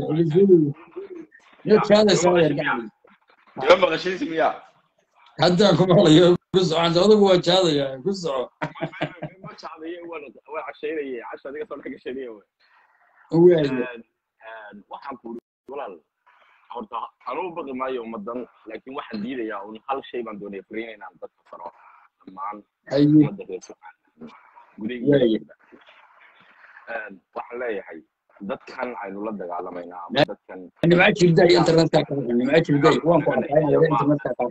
Speaker 1: miyaad shaadaysaa yar gacdi
Speaker 9: ima maqashiis miya
Speaker 1: haddaan ku maqlayo ku socon adigu waa jaadaya ku soco
Speaker 9: ma jacdaye waan waan cashaynayay casha adiga soo dhex gashanaya wey
Speaker 1: waayo
Speaker 9: waxaan ku uri walaal horta anuu baqi maayo ummadan laakiin waxaan diidayaa un hal shay baan doonaya fariin inaan dadka faro dhammaan
Speaker 1: haye
Speaker 9: ummadda reer somaliland gudaha iyo
Speaker 1: waayo
Speaker 9: dibadda waxaan leeyahay dadkan aynu la dagaalamaynaa ama dadkan
Speaker 1: nimca jirday internetka ka nimca jirday waan ku
Speaker 9: naga
Speaker 1: arkaa
Speaker 9: dhexeeya
Speaker 1: inaad
Speaker 9: maaha
Speaker 1: internetka ka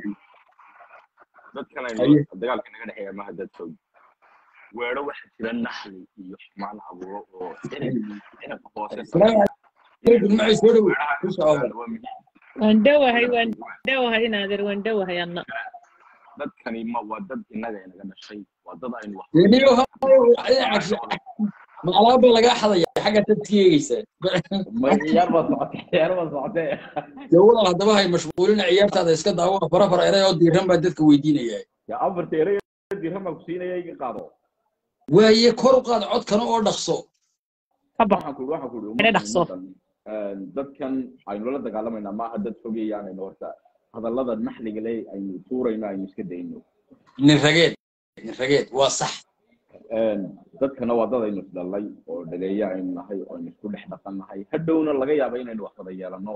Speaker 9: dadkan aynu
Speaker 1: haye
Speaker 9: dagaalka naga dhexeeya maaha dad fog weero waxa jira naxli iyo xumaan abuuro oo cirib ciribka hoose
Speaker 1: asalaamu
Speaker 9: sameeya
Speaker 1: calaykum
Speaker 9: inaynu
Speaker 1: nimca soo dhow
Speaker 9: weeraha
Speaker 1: ku
Speaker 9: ka
Speaker 1: soco
Speaker 9: fogaano waa muhiim
Speaker 10: waan dhowahay waan
Speaker 9: Waa-
Speaker 10: dhowahay inaadeer waan dhowahay anna
Speaker 9: dadkani ma waa dad innaga inaga dhashay waa dad aynu wax
Speaker 1: deniyo
Speaker 9: wadaagno
Speaker 1: hayo ma alaaba lagaa xadaya xagga dadka eegaysa
Speaker 11: ma ciyaar baa socotay ciyaar baa socotay
Speaker 1: dee walaal haddaba hay mashquulina ciyaartaada iska daawo fara fara eray oo diiran baa dadka weydiinaya
Speaker 11: ya afarta erey dirham baa ku siinaya iga qaado
Speaker 1: waaye kor u qaad codkana oo dhaqso
Speaker 10: ka bax
Speaker 11: waxaan ku waxaan ku
Speaker 10: ina
Speaker 11: ummaddan
Speaker 10: dhaqso
Speaker 11: ummaddan dadkan aynu la dagaalamaynaa maaha dad fogeeyaanayno horta hadallada naxliga leh aynu tuurayno aynu iska dayno
Speaker 1: nin rageed nin rageed waa sax
Speaker 11: dadkana waa dad aynu isdhalay oo dhaleeya aynu nahay oo aynu isku dhex dhaqan nahay hadhowna laga yaaba inaynu wax wada yeelano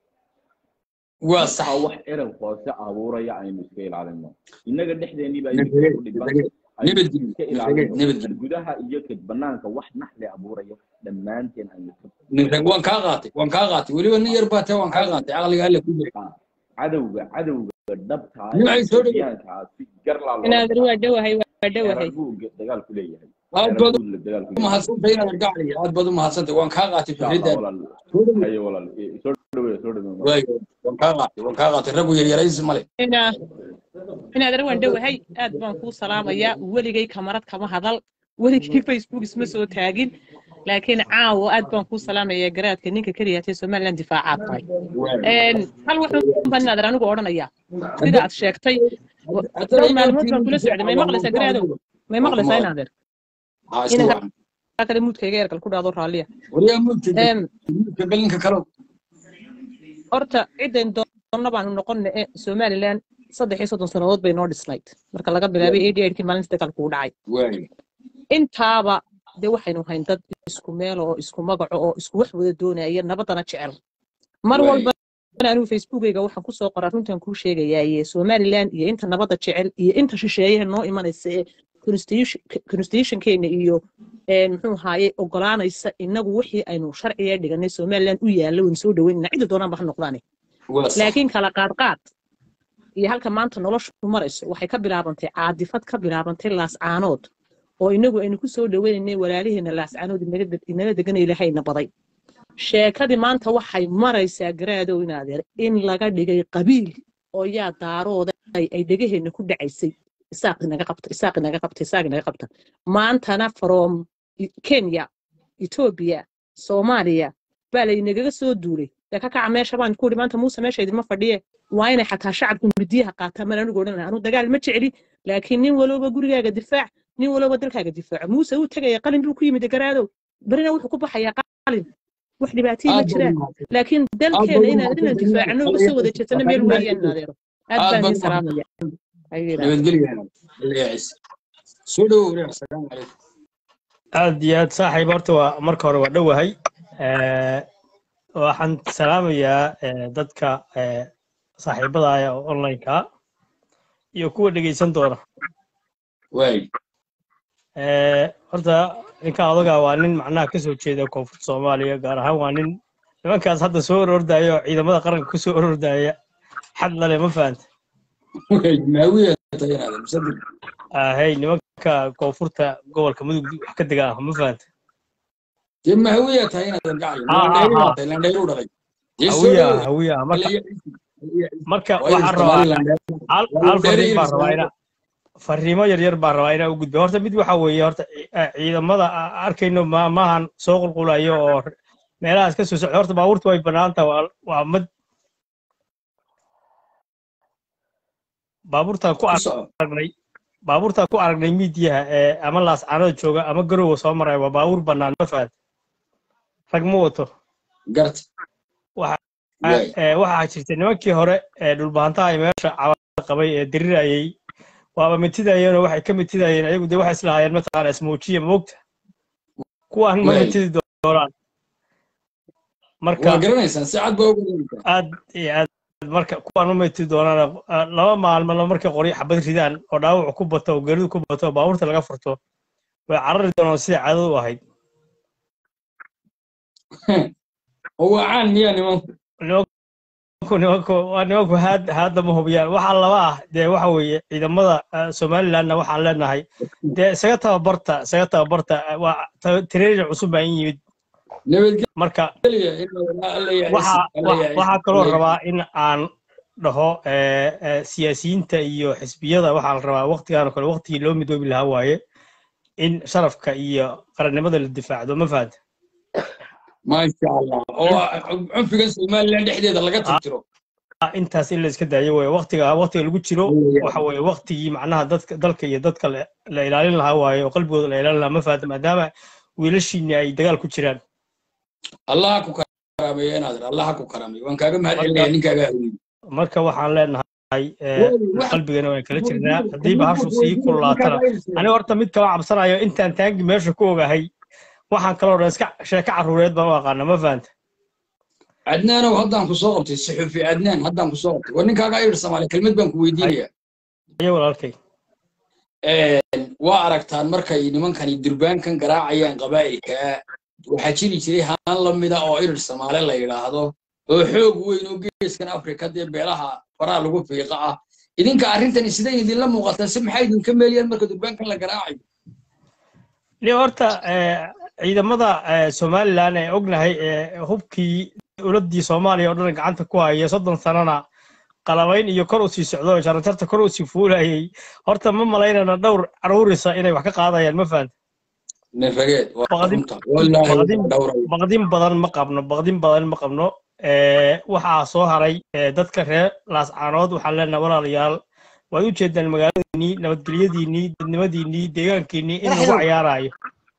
Speaker 1: waa
Speaker 11: marka
Speaker 1: sax
Speaker 11: wax erel hoose abuuraya aynu iska ilaalino innaga dhexdeennii baa
Speaker 1: nin
Speaker 11: idinka
Speaker 1: rageed
Speaker 11: ku
Speaker 1: nin
Speaker 11: dhiban
Speaker 1: rageed
Speaker 11: aynu
Speaker 1: nabadgelyo
Speaker 11: iska
Speaker 1: nin rageed
Speaker 11: ilaalino
Speaker 1: nabadgelyo
Speaker 11: gudaha iyo ka banaanka wax naxli abuurayo dhammaanteen aynu ka
Speaker 1: nin rag waan kaa qaatay waan kaa qaatay weliba nin yar baa tee waan kaa qaatay caqliga alle ku jira
Speaker 11: ah, cadowga cadowga dhabta ah
Speaker 1: nimcay
Speaker 11: ee
Speaker 1: soo dhow
Speaker 11: Etoobiyaanka ah si garlaa loola
Speaker 10: inaadeer waa
Speaker 11: dagaalamo
Speaker 10: dhowahay waa
Speaker 11: xeerar
Speaker 10: dhowahay
Speaker 11: buu ge- dagaal ku leeyahay
Speaker 1: aad
Speaker 11: xeerar
Speaker 1: baad
Speaker 11: buu la dagaal ku
Speaker 1: u
Speaker 11: leeyahay
Speaker 1: mahadsantay inaad gacliga aad baad u mahadsantay waan kaa qaatay
Speaker 11: insha allah
Speaker 1: fikraddaada
Speaker 11: walaal
Speaker 1: soo dhow
Speaker 11: haye walaal i- soo dhaweeya soo dhaweeya
Speaker 1: waayo waan kaa qaatay waan kaa qaatay raggu yaryaraysi male
Speaker 10: ina inaadeer waan dhowahay aad baan kuu salaamayaa weligay kamarad kama hadal weligay facebook isma soo taagin laakiin caawa aad baan kuu salaamayaa garaadka ninka keliyaatee somaliland difaacaad tahay
Speaker 1: waayo
Speaker 10: Een, hal wuxuu baan inaadeer anigu odhanayaa sida
Speaker 1: hadda
Speaker 10: aad sheegtay w-
Speaker 1: haddana
Speaker 10: dhowr maalmood baan
Speaker 1: inaadkiina
Speaker 10: kula socday may
Speaker 1: waa
Speaker 10: maqlaysaa
Speaker 1: mawduuc
Speaker 10: garaadow
Speaker 1: adigu
Speaker 10: may
Speaker 1: waa
Speaker 10: maqlaysaa
Speaker 1: kuma
Speaker 10: inaadeer
Speaker 1: haa iska
Speaker 10: inanka
Speaker 1: wacan
Speaker 10: kale muudkayga ergal ku dhaado raalliya
Speaker 1: wariyaa mulka
Speaker 10: Een,
Speaker 1: mulka galinka kalow
Speaker 10: horta cidayn doonna baanu noqonna ee somaliland saddex iyo soddon sannadood bay noo dhisnayd marka laga bilaabay eighty eightkii maalinta dagaalku u dhacay
Speaker 1: waayo
Speaker 10: intaaba dee waxaynu hayn dad isku meel oo isku magaco oo isku wax wada doonaya nabadana jecel mar
Speaker 1: waayo
Speaker 10: walba anigu facebookayga waxaan kusoo qoraa runtan kuu sheegayaaye somaliland iyo inta nabadda jecel iyo inta shisheeyaha noo imanaysa ee constitution- constitutionkeena iyo een, muxuu ahaaye ogolaanaysa inagu wixii aynu sharciga dhiganay somaliland u yaalla waynu soo dhaweynana cidda doonaanba ha noqdaane
Speaker 1: waa sax
Speaker 10: laakiin kala qaadqaad iyo halka maanta noloshu marayso waxay ka bilaabantay caadifad ka bilaabantay laascaanood oo inagu aynu ku soo dhaweynaynay walaaliheena laascaanood inaga de- inaga degana ilaahayna baday sheekadii maanta waxay maraysaa garaadow inaadeer in laga dhigay qabiil oo yaa daarooda ay ay dhegaheena ku dhacaysay isaaq inaga qabta isaaq inaga qabta isaaq inaga qabta maantana from I- kenya etoobiya soomaaliya baa laynagaga soo duulay dee ka kaca meesha baan ku ihi maanta muuse meesha idinma fadhiye waa inay xataa shacabku midiyaha qaataan maan anigu odhan lahaa anu dagaal ma jecli laakiin nin walowba gurigaaga difaac nin walowba dalkaaga difaaco muuse uu tegaya qalin buu ku yimid garaadow berina wuxuu ku baxayaa qalin wax dhibaatayii ma
Speaker 1: aad baad
Speaker 10: jiraan
Speaker 1: umahadsantay
Speaker 10: laakiin
Speaker 1: aad
Speaker 10: dalkeena
Speaker 1: baad
Speaker 10: inaan inaan
Speaker 1: umahadsantay
Speaker 10: difaacano uga soo wada jeesano meel weeyaan in adeero aad
Speaker 1: aad
Speaker 10: baan
Speaker 1: baad
Speaker 10: idiin salaamaya
Speaker 1: umahadsantay
Speaker 10: ayuu yidhaahdaa
Speaker 1: nabadgelyo ilayacis soo dhowow walaal asalaamu calaykum
Speaker 12: aad iyo aad saaxiib horta waa marka hore waa dhowahay Eh, waxaan salaamayaa eh, dadka eh, saaxiibadaya oo online-ka iyo kuwa dhegeysan doona
Speaker 1: waay
Speaker 12: Eh, horta ninka odaga waa nin macnaha kasoo jeeda koonfurta soomaaliya gaar ahaan waa nin nimankaas hadda soo orordaya oo ciidamada qaranka kusoo orordaya xad lale ma fahanta
Speaker 1: waay maawiya tayanaada musaddiq
Speaker 12: ahey nimanka koonfurta gobolka mudug wax ka dega ah ma fahanta
Speaker 1: dee maawiya tayanaada gacay
Speaker 12: ha ha
Speaker 1: landhayru
Speaker 12: ha
Speaker 1: dhaatay landhayru dhalay dee soo
Speaker 12: hawiya
Speaker 1: dhowow
Speaker 12: hawiya marka
Speaker 1: ilayacis
Speaker 12: marka
Speaker 1: waayo
Speaker 12: waxaan rabaa
Speaker 1: somaliland
Speaker 12: hal
Speaker 1: waa
Speaker 12: hal
Speaker 1: landheere
Speaker 12: fariin baan
Speaker 1: iris
Speaker 12: rabaa ina fariimo yaryar baan rabaa inaan u gudbo horta mid waxa weeye horta ci- eh, ciidamada a- arkayno ma- maahan soo qulqulayo oo r- meelahaas ka soo socda horta baabuurta way bannaan tahay waa waa mid baabuurtaan ku
Speaker 1: ku soco
Speaker 12: aragnay baabuurtaan ku aragnay miidiyaha ee ama laascaanood jooga ama garowa soo maraya waa baabuur bannaan ma fahad rag ma wato
Speaker 1: garta
Speaker 12: waxa
Speaker 1: waay
Speaker 12: eh, waxaa jirta nimankii hore ee dhulbahantaha ay meesha cawada qabay ee dirirayay waaba mitidayeenoo waxay ka mitidayeen ayagu dee waxay islahaayeen mataqaana ismoojiya moogta kuwaan ma
Speaker 1: waay
Speaker 12: mitidi doonaan marka
Speaker 1: waa garanaysaan si cad baa u garanaysaan
Speaker 12: aad iyo aad marka kuwaan ma mitidi doonaan ah, laba maalmo markay qoryo xabad ridaan oo dhaawacu ku bato oo geeridu ku bato oo baabuurta laga furto way carari doonaan sidai caadadu u ahayd
Speaker 1: oo waa caan miyaa nimanku
Speaker 12: nimanku nimanku waa nimanku haad haadda ma hubiyaan waxaa laba ah dee waxa weeye ciidamada eh, somalilandna waxaan leenahay dee isaga tababarta isaga tababarta eh, waa ta- tireerin cusub baa in yimid marka
Speaker 1: nabadgelya in alla yacis
Speaker 12: waxa
Speaker 1: alla
Speaker 12: wa-
Speaker 1: yacis
Speaker 12: waxaa kaloo
Speaker 1: alla
Speaker 12: rabaa
Speaker 1: yacis
Speaker 12: in aan dhaho eh, eh, siyaasiyiinta iyo xisbiyada waxaa la rabaa waqtigan oo kale waqtigii loo midoobi lahaa waaye in sharafka iyo qarannimada la difaacdo ma fahanta
Speaker 1: maasha allah oo cunfigan somaliland dhexdeeda laga tirtiro
Speaker 12: intaas in la iska daayo weye waqtiga waqtiga lagu jiro waxa weeye waqtigii macnaha dadka dalka iyo dadka la la ilaalin lahaa waaye oo qalbigooda la ilaalin lahaa ma fahanta maadaama wiilashiini ay dagaal ku jiraan
Speaker 1: allah ha ku karaameeyo inaadir allah ha ku karaameeyo waan kaaga mahad
Speaker 12: marka
Speaker 1: celinaya ninkaaga haweyey
Speaker 12: marka waxaan leenahay eh,
Speaker 1: Waayo, wax
Speaker 12: qalbigana waan kala
Speaker 1: waa
Speaker 12: jirnaa
Speaker 1: ninka
Speaker 12: haddiiba
Speaker 1: kuma
Speaker 12: hashu
Speaker 1: qoslo
Speaker 12: sii kululaatana
Speaker 1: ninkaaga ayirsa
Speaker 12: aniga horta mid kama cabsanayo intaan taangi meesha ku ogahay waxaan kaloo dhan iska sheeko carruureed baan u aqaana ma fahanta
Speaker 1: adnaanow haddaan ku soo qabtay saxufi adnaan haddaan ku soo qabtay war ninkaaga ayir soomaali kelmad baan ku weydiinaya
Speaker 12: ayo walaalkay
Speaker 1: waa aragtaan markay nimankani durbaankan garaacayaan qabaa'ilka waxaa jiri jiray haan la mida oo irir soomaale la yidhaahdo oo xoog weyn oo geeskan afrika dee beelaha faraha lagu fiiqa ah idinka arrintani siday idinla muuqataa si maxay idinka meelayaan marka durbaankan la garaacayo
Speaker 12: ni horta eh, ciidamada eh, somalilan ee ognahay ee hubkii dowladdii soomaaliya oo dhan gacanta ku haya soddon sanana qalabayn iyo kor usii socdo oo jaranjarta kor usii fuulayay horta ma malaynana dhowr caruurisa inay wax ka qaadayaan ma fahanta
Speaker 1: nin rageed waa
Speaker 12: baqdin
Speaker 1: runta wallaahi
Speaker 12: baqdin
Speaker 1: waa dhowraya
Speaker 12: baqdin badan ma qabno baqdin badan ma qabno Eh, waxaa soo haray eh, dadka reer laascaanood waxaan leenahay walaalayaal waad u jeedaan magaaladiinnii nabadgelyadiinnii dadnimadiinnii deegaankiinnii in lagu cayaarayo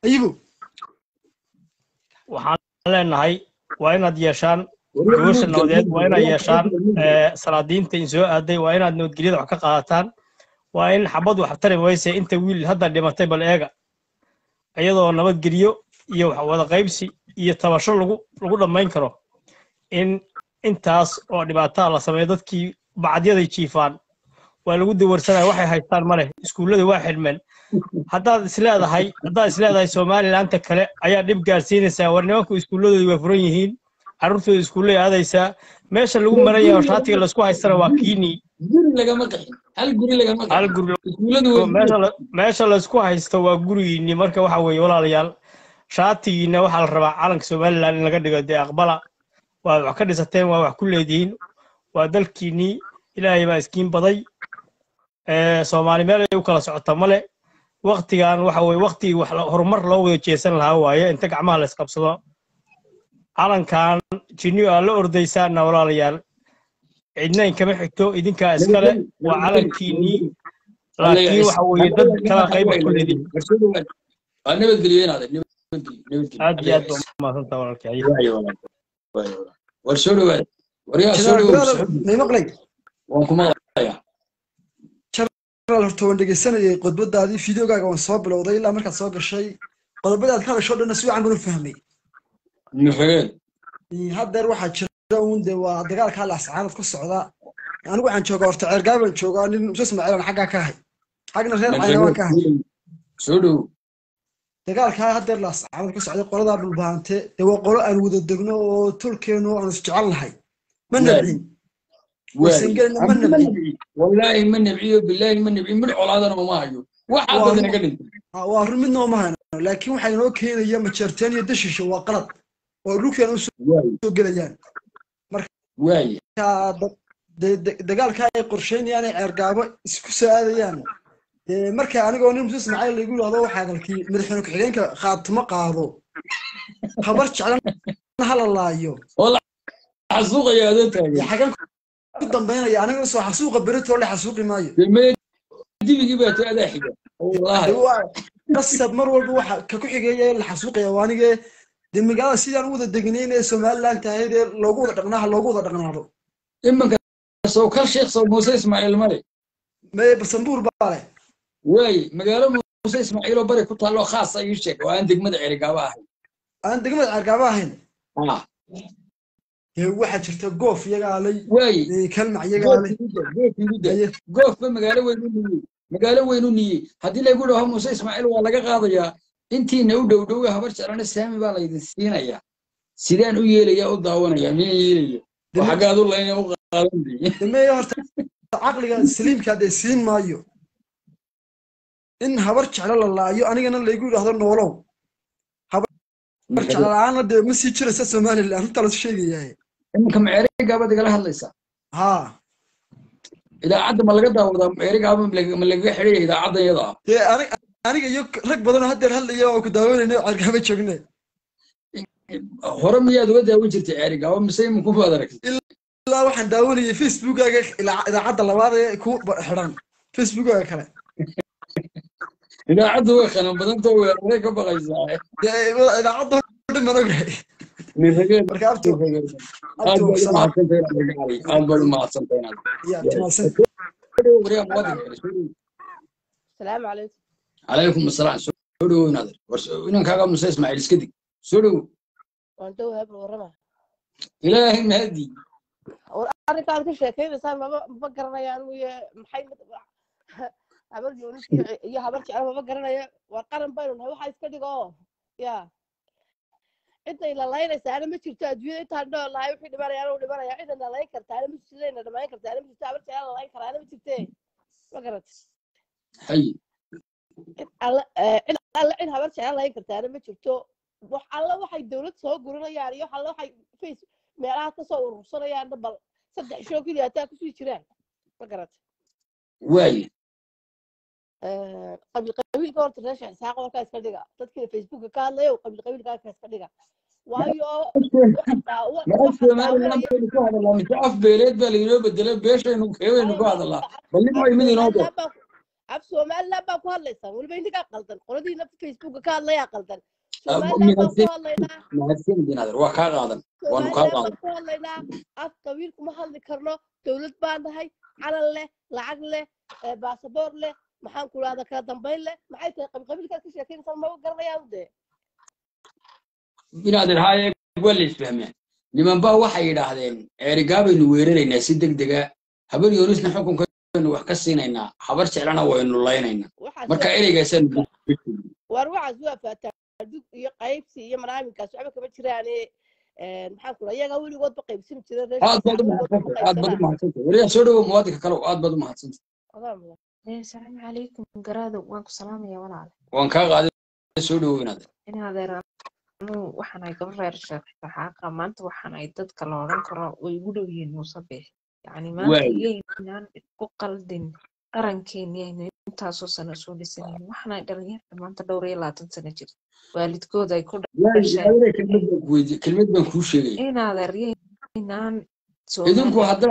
Speaker 12: waxaan leenahay waa inaad yeeshaan gogosha nabadeed waa inaad yeeshaan eh, salaadiinta in soo aaday waa inaad nabadgelyada wax ka qaadataan waa in xabad wax tari mayse inta wiil hadda dhimatay bal eega iyadoo nabadgelyo iyo wax wada qaybsi iyo tabasho lagu lagu dhammayn karo in intaas oo dhibaataa la sameeyo dadkii bacadyaday jiifaan waa lagu dawarsanaya waxay haystaan ma leh iskuullada waa xidhmeen haddaad isleedahay haddaad isleedahay somalilaanta kale ayaa dhib gaarsiinaysaa war nimanku iskuulladoodi waa furan yihiin carruurtooda iskuullay aadaysaa meesha lagu maran yahay oo shaatiga laysku haystana waa kiinii
Speaker 1: guri lagama qaxin hal guri lagama
Speaker 12: hal
Speaker 1: qaxin
Speaker 12: guri
Speaker 1: iskuulladu waa
Speaker 12: meesha la- meesha laysku haysto waa gurigiinii marka waxa weeye walaalayaal shaatigiina waxaa la rabaa calanka somalilan in laga dhigo dee aqbala waad wax ka dhisateen waa wax ku leedihiin waa dalkiinnii ilaahay baa iskiin baday Eh, soomaali meel ay u kala socota male waktigan waxa weye waktigii wax la- horumar loo wada jeesan lahaa waaye inta gacmaha la isqabsado calankan jinniyo aa la ordaysaana walaalayaal cidna inkama xigto idinkaa iskale waa calankiinnii
Speaker 1: alla
Speaker 12: laakiin
Speaker 1: yacis
Speaker 12: waxa weeye dad kala qayba ku leedihiin
Speaker 1: waa nabadgelyo inaad
Speaker 12: aad iyo aad baa umahadsantaa walaalkay
Speaker 1: war soo dhawaad waryaa soo
Speaker 13: janaal
Speaker 1: dhawow
Speaker 13: garaada may maqlay
Speaker 1: waan ku maqlayaa
Speaker 13: janaal horta waan dhegeysanayay khudbadaadii fideogaaga waan soo bilowday ilaa markaad soo gashay qodobada aad ka hadasho dhanna si wacan baan u fahmay
Speaker 1: nifageen
Speaker 13: haddeer waxaa jira uun de waa dagaalkaa laascaanad ku socda anigu waxaan joogaa horta ceergaay baan joogaa nin muuse ismaaciilan xaggaa ka ahay xagna reer cayna waan ka ahay
Speaker 1: soo dhow
Speaker 13: dagaalkaa haddeer laascaanad ku socda qoladaa dhulbaante dee waa qolo aan wada degno oo tolkeenu aan isjecel nahay ma nabcin warsangelina ma nabcin
Speaker 1: wallaahi ma nabciyo bilaahi ma nabciyo mid colaadana uma hayo waxaa
Speaker 13: waa
Speaker 1: dad naga dhintay
Speaker 13: Ah, waa run midna uma hayno laakiin waxaa inoo keenaya majeerteen iyo dashisha waa qalad oo dhulkeena usoo gelayaan
Speaker 1: waaye
Speaker 13: marka da- de- de- dagaalka ay qorsheynayaan ay ceergaabo isku soo aadayaan dee marka anigoo nin muuse ismaaciil lagu yidhahdo waxaa galkii madaxweyne ku-xigeenka khaatimo qaado habar jeclan hala laayo
Speaker 1: xasuuqaya adoo taagan
Speaker 13: dee xagan ku dambaynaya aniga soo xasuuqa beritoo le xasuuqi maayo
Speaker 1: dee dibigii baa ta adaa xiga wallaahi
Speaker 13: Dee waa qasab mar walba waxa ka ku xigeeya la xasuuqaya waa anigee dee magaalada sidaan u wada degnayn ee somaliland tahay dee loogu wada dhaqnaa loogu wada dhaqnaado
Speaker 1: imanka soo kal sheekh soo muuse ismaaciil male
Speaker 13: mee basanbuur baa leh
Speaker 1: waaye magaalo muuse ismaaciil oo bari ku taalloo khaasa ii sheeg oo aan degmada cerigaaba ahay
Speaker 13: aan degmada ceergaaba ahayn
Speaker 1: ah
Speaker 13: dee waxaa jirta goof iyagaa lay
Speaker 1: waaye
Speaker 13: dee kalmac iyagaa lay
Speaker 1: goofba magaalo weyn u niyey magaalo weyn u niyey haddii lagu dhaho muuse ismaaciil waa laga qaadayaa intiina u dhow dhowe habar jeclana saami baa laydin siinayaa sidaan u yeelaya u daawanaya miyaan yeelaya oo xaggaad u layna u qaadan
Speaker 13: damee horta caqliga saliimka dee siin maayo in habar jeclo la laayo anigana laygu yidhaahdo noolow habar jeclo la-aanna dee ma sii jiraysa somaliland intaa lasu sheegayaa
Speaker 1: iminka maceerigaabad igala hadlaysaa
Speaker 13: haa
Speaker 1: idaacadda ma laga daawadaa maceerigaaba ma lagaga xidhaya idaacaddan yada ah
Speaker 13: dee ani- aniga iyo rag badanoo haddeer hadlaya oo ku daawanayna cergaaba joogne
Speaker 1: hore miyaad uga daawan jirtay ceerigaaba mise iminku baad aragtay
Speaker 13: ilaa waxaan daawanayay facebookaga ilaa- idaacadda labaad ee ku ba- xidhan facebookaga kale
Speaker 1: idaacaddu way qanan badantoo weeraray ka baqaysaa
Speaker 13: dee idaacadda oo dhan baan ogahay
Speaker 1: nirageen
Speaker 13: marka abto
Speaker 1: aad
Speaker 13: abto
Speaker 1: baad u
Speaker 13: salaam
Speaker 1: mahadsantahay inaad naga cali aad baad u mahadsantahay inaad
Speaker 13: ya timaasan
Speaker 1: waryaa muwaadinka kale soo dhow
Speaker 14: السلام عليكم
Speaker 1: calaykum asalaam soo dhowo inaader war inankaaga muse ismaaciil iska dig soo dhowo
Speaker 14: وانت وهاب ورما
Speaker 1: ilaahay mahadii
Speaker 14: arrinka aad ka sheekaynaysaa maba maba garanaya anigu iyo maxay habar yoonis iyo iyo habar jecel maba garanaya waa qaran baynu nahay waxaa iska dhigo ya cidday lalaynaysaana ma jirto adduunyada intaan dhool lahay wixii dhimanaya anigu dhimanaya cidda lalayn kartaana ma jirto cidayna dhamayn kartaana ma jirto habar jecel lalayn karaana ma jirte ma garat
Speaker 1: hay
Speaker 14: cid alle eh, cid alle cid habar jecel lalayn kartaana ma jirto wax alle waxay dowlad soo guranayaan iyo wax alle waxay face meelaha kasoo urursanayaan bal saddex shoo keliya hataa kusii jiraan ma garat
Speaker 1: waaye
Speaker 14: qabiil qabiilka horta reesha isxaaqa halkaa iska dhiga dadkii facebooka ka hadlayo qabiil qabiilka halkaa iska dhiga waayo waxa daawa
Speaker 1: ma af
Speaker 14: waxa
Speaker 1: somaliland
Speaker 14: daawanaya
Speaker 1: baynu ku hadalnaa mise af beeleed baa lainoo bedelay beeshaynu keebaynu ku hadalnaa bal nin way mid inoo doo
Speaker 14: somaliland baa af somaliland baa ku hadlaysaan weliba idinkaa qaldan qoladiina facebooka ka hadlayaa qaldan somaliland baan ku
Speaker 1: mahadsan
Speaker 14: hadlaynaa
Speaker 1: mahadsanid inaader waa kaa qaadan waanu kaa
Speaker 14: somaliland baan
Speaker 1: qaadan
Speaker 14: ku hadlaynaa af qabiil kuma hadli karno dowlad baan nahay calan leh lacag leh eh, baasaboor leh maxaan ku rahda kala dambayn leh maxay tahay qabiil qabiilkaad ka sheekaynaysaa maba garanayaan dee
Speaker 1: inaader haaye waa la isfahmeen niman baa waxay yidhaahdeen ceerigaabaynu weeraraynaa si deg dega habar yoonisna xukunkaynu wax ka siinaynaa habar jeclana waynu laynaynaa
Speaker 14: waxaas
Speaker 1: marka
Speaker 14: waa
Speaker 1: ereygaasaan
Speaker 14: war waxaas waa faataadug iyo qaybsi iyo manaaminkaas waxba kama jiraane maxaan ku iyagaa weligoodba qaybsami jira reesha
Speaker 1: aad baad u
Speaker 14: weligoodba ma
Speaker 1: mahadsantay aad baad u
Speaker 14: qaybsanaa
Speaker 1: mahadsantay wariyaa soo dhowo muwaadinka kale aad baad u mahadsantay
Speaker 14: Adaa mudan.
Speaker 15: السلام عليكم قرادة وانكو سلام يا ولا
Speaker 1: waan kaa qaaday soo dhowo inaader
Speaker 15: إن هذا أنا وحنا قبل غير الشيخ حقا ما أنت وحنا يدد كلورن كرا ويقولوا ينوصبه يعني ما أنت
Speaker 1: waaye
Speaker 15: يجينا قلدين قرنكين يعني intaasoo sano soo dhisanayeen waxaana dhalinyarta maanta dhowr iyo labaatan sano jirta waalidkooda ay ku
Speaker 1: waaye
Speaker 15: dhasheen
Speaker 1: adeer kelmad baan ku weydiiyey kelmad baan kuu sheegaya
Speaker 15: in adeeryaynaan
Speaker 1: idinku
Speaker 15: soomaaliya
Speaker 1: haddaad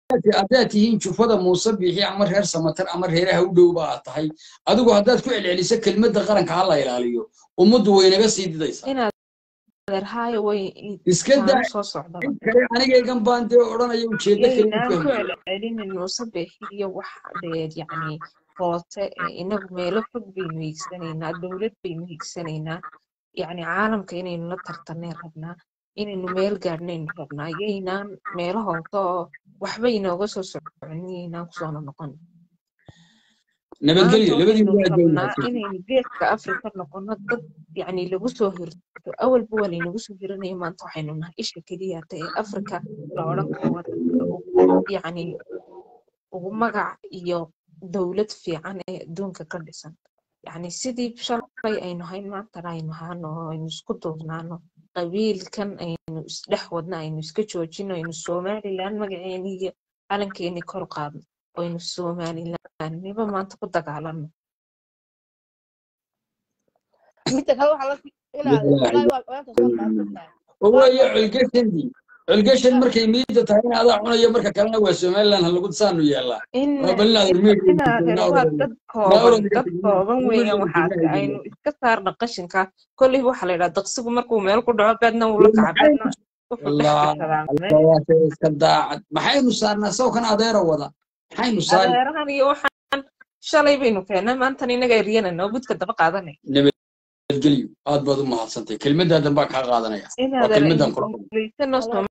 Speaker 1: haddaad haddaad tihiin jufada muuse bixi ama reer samatar ama reeraha u dhow baa tahay adigu haddaad ku celceliso kelmadda qaranka ha la ilaaliyo ummaddu way naga sii didaysaa
Speaker 15: inaad adeerhaayo way
Speaker 1: iska
Speaker 15: taano
Speaker 1: daa
Speaker 15: soo socdaba
Speaker 1: cid kale anigaygan baan dee odhanaya ujeeddo kale u
Speaker 15: yaynaan ku
Speaker 1: fahmaya
Speaker 15: celcelinin muuse beexiyo wax dheer yacni hoote ee inagu meelo fog baynu hiigsanaynaa dowlad baynu hiigsanaynaa yacni caalamka inaynu la tartanay rabnaa inaynu meel gaadhnaynu rabnaa yaynaan meelo hoose oo waxba inooga soo socon yaynaan kusoona noqon maanta
Speaker 1: nabadgelyo labadiiba
Speaker 15: waxaynu
Speaker 1: aad bay
Speaker 15: rabnaa
Speaker 1: wanaagsan
Speaker 15: inaynu geeska afrika noqono dad yacni lagu soo hirto awalba waa laynagu soo hiranaya maanta waxaynu nahay isha keliya hata ee afrika la odhan karo waa dadka ugu yacni ugu magac iyo dowlad fiican ee adduunka ka dhisan yacni sidii shalay aynu hayn maantana aynu haano oo aynu isku duubnaano qabiilkan aynu isdhex wadno aynu iska joojino aynu somalilan magaceeni iyo calankeeni kor qaadno oo aynu somalilanniba maanta ku dagaalano
Speaker 14: midda kale waxaa la inaad wallaahi waa maanta soo baabsantahay
Speaker 1: oo
Speaker 14: waa
Speaker 1: weeye
Speaker 14: markay
Speaker 1: colgashandii colgashan markay miida tahay in adaa cunayo marka kalena waa somaliland ha lagu saanu yeelaa
Speaker 15: in
Speaker 1: rabalinaad
Speaker 15: in
Speaker 1: urmeega
Speaker 15: in adeer waa dad kooban dad kooban weeyaan waxaase aynu iska saarna qashinka kolleyba waxaa la yidhaha daqsigu markuu meel ku dhaco beedna wuu la kaca beedna wuxuu dhex gashadaa meel
Speaker 1: iska daacad maxaynu saarnaa sawkan adeera wada maxaynu saari
Speaker 15: adeerahan iyo waxaan shalay baynu keennay maantana inaga eryanayna oo budka daba qaadanay
Speaker 1: nabadgelyo aad baad u mahadsantay kelmadaadan baan kaa qaadanaya
Speaker 15: in
Speaker 1: waa
Speaker 15: adeer
Speaker 1: kelmadan
Speaker 15: aynu
Speaker 1: kula
Speaker 15: guulaysano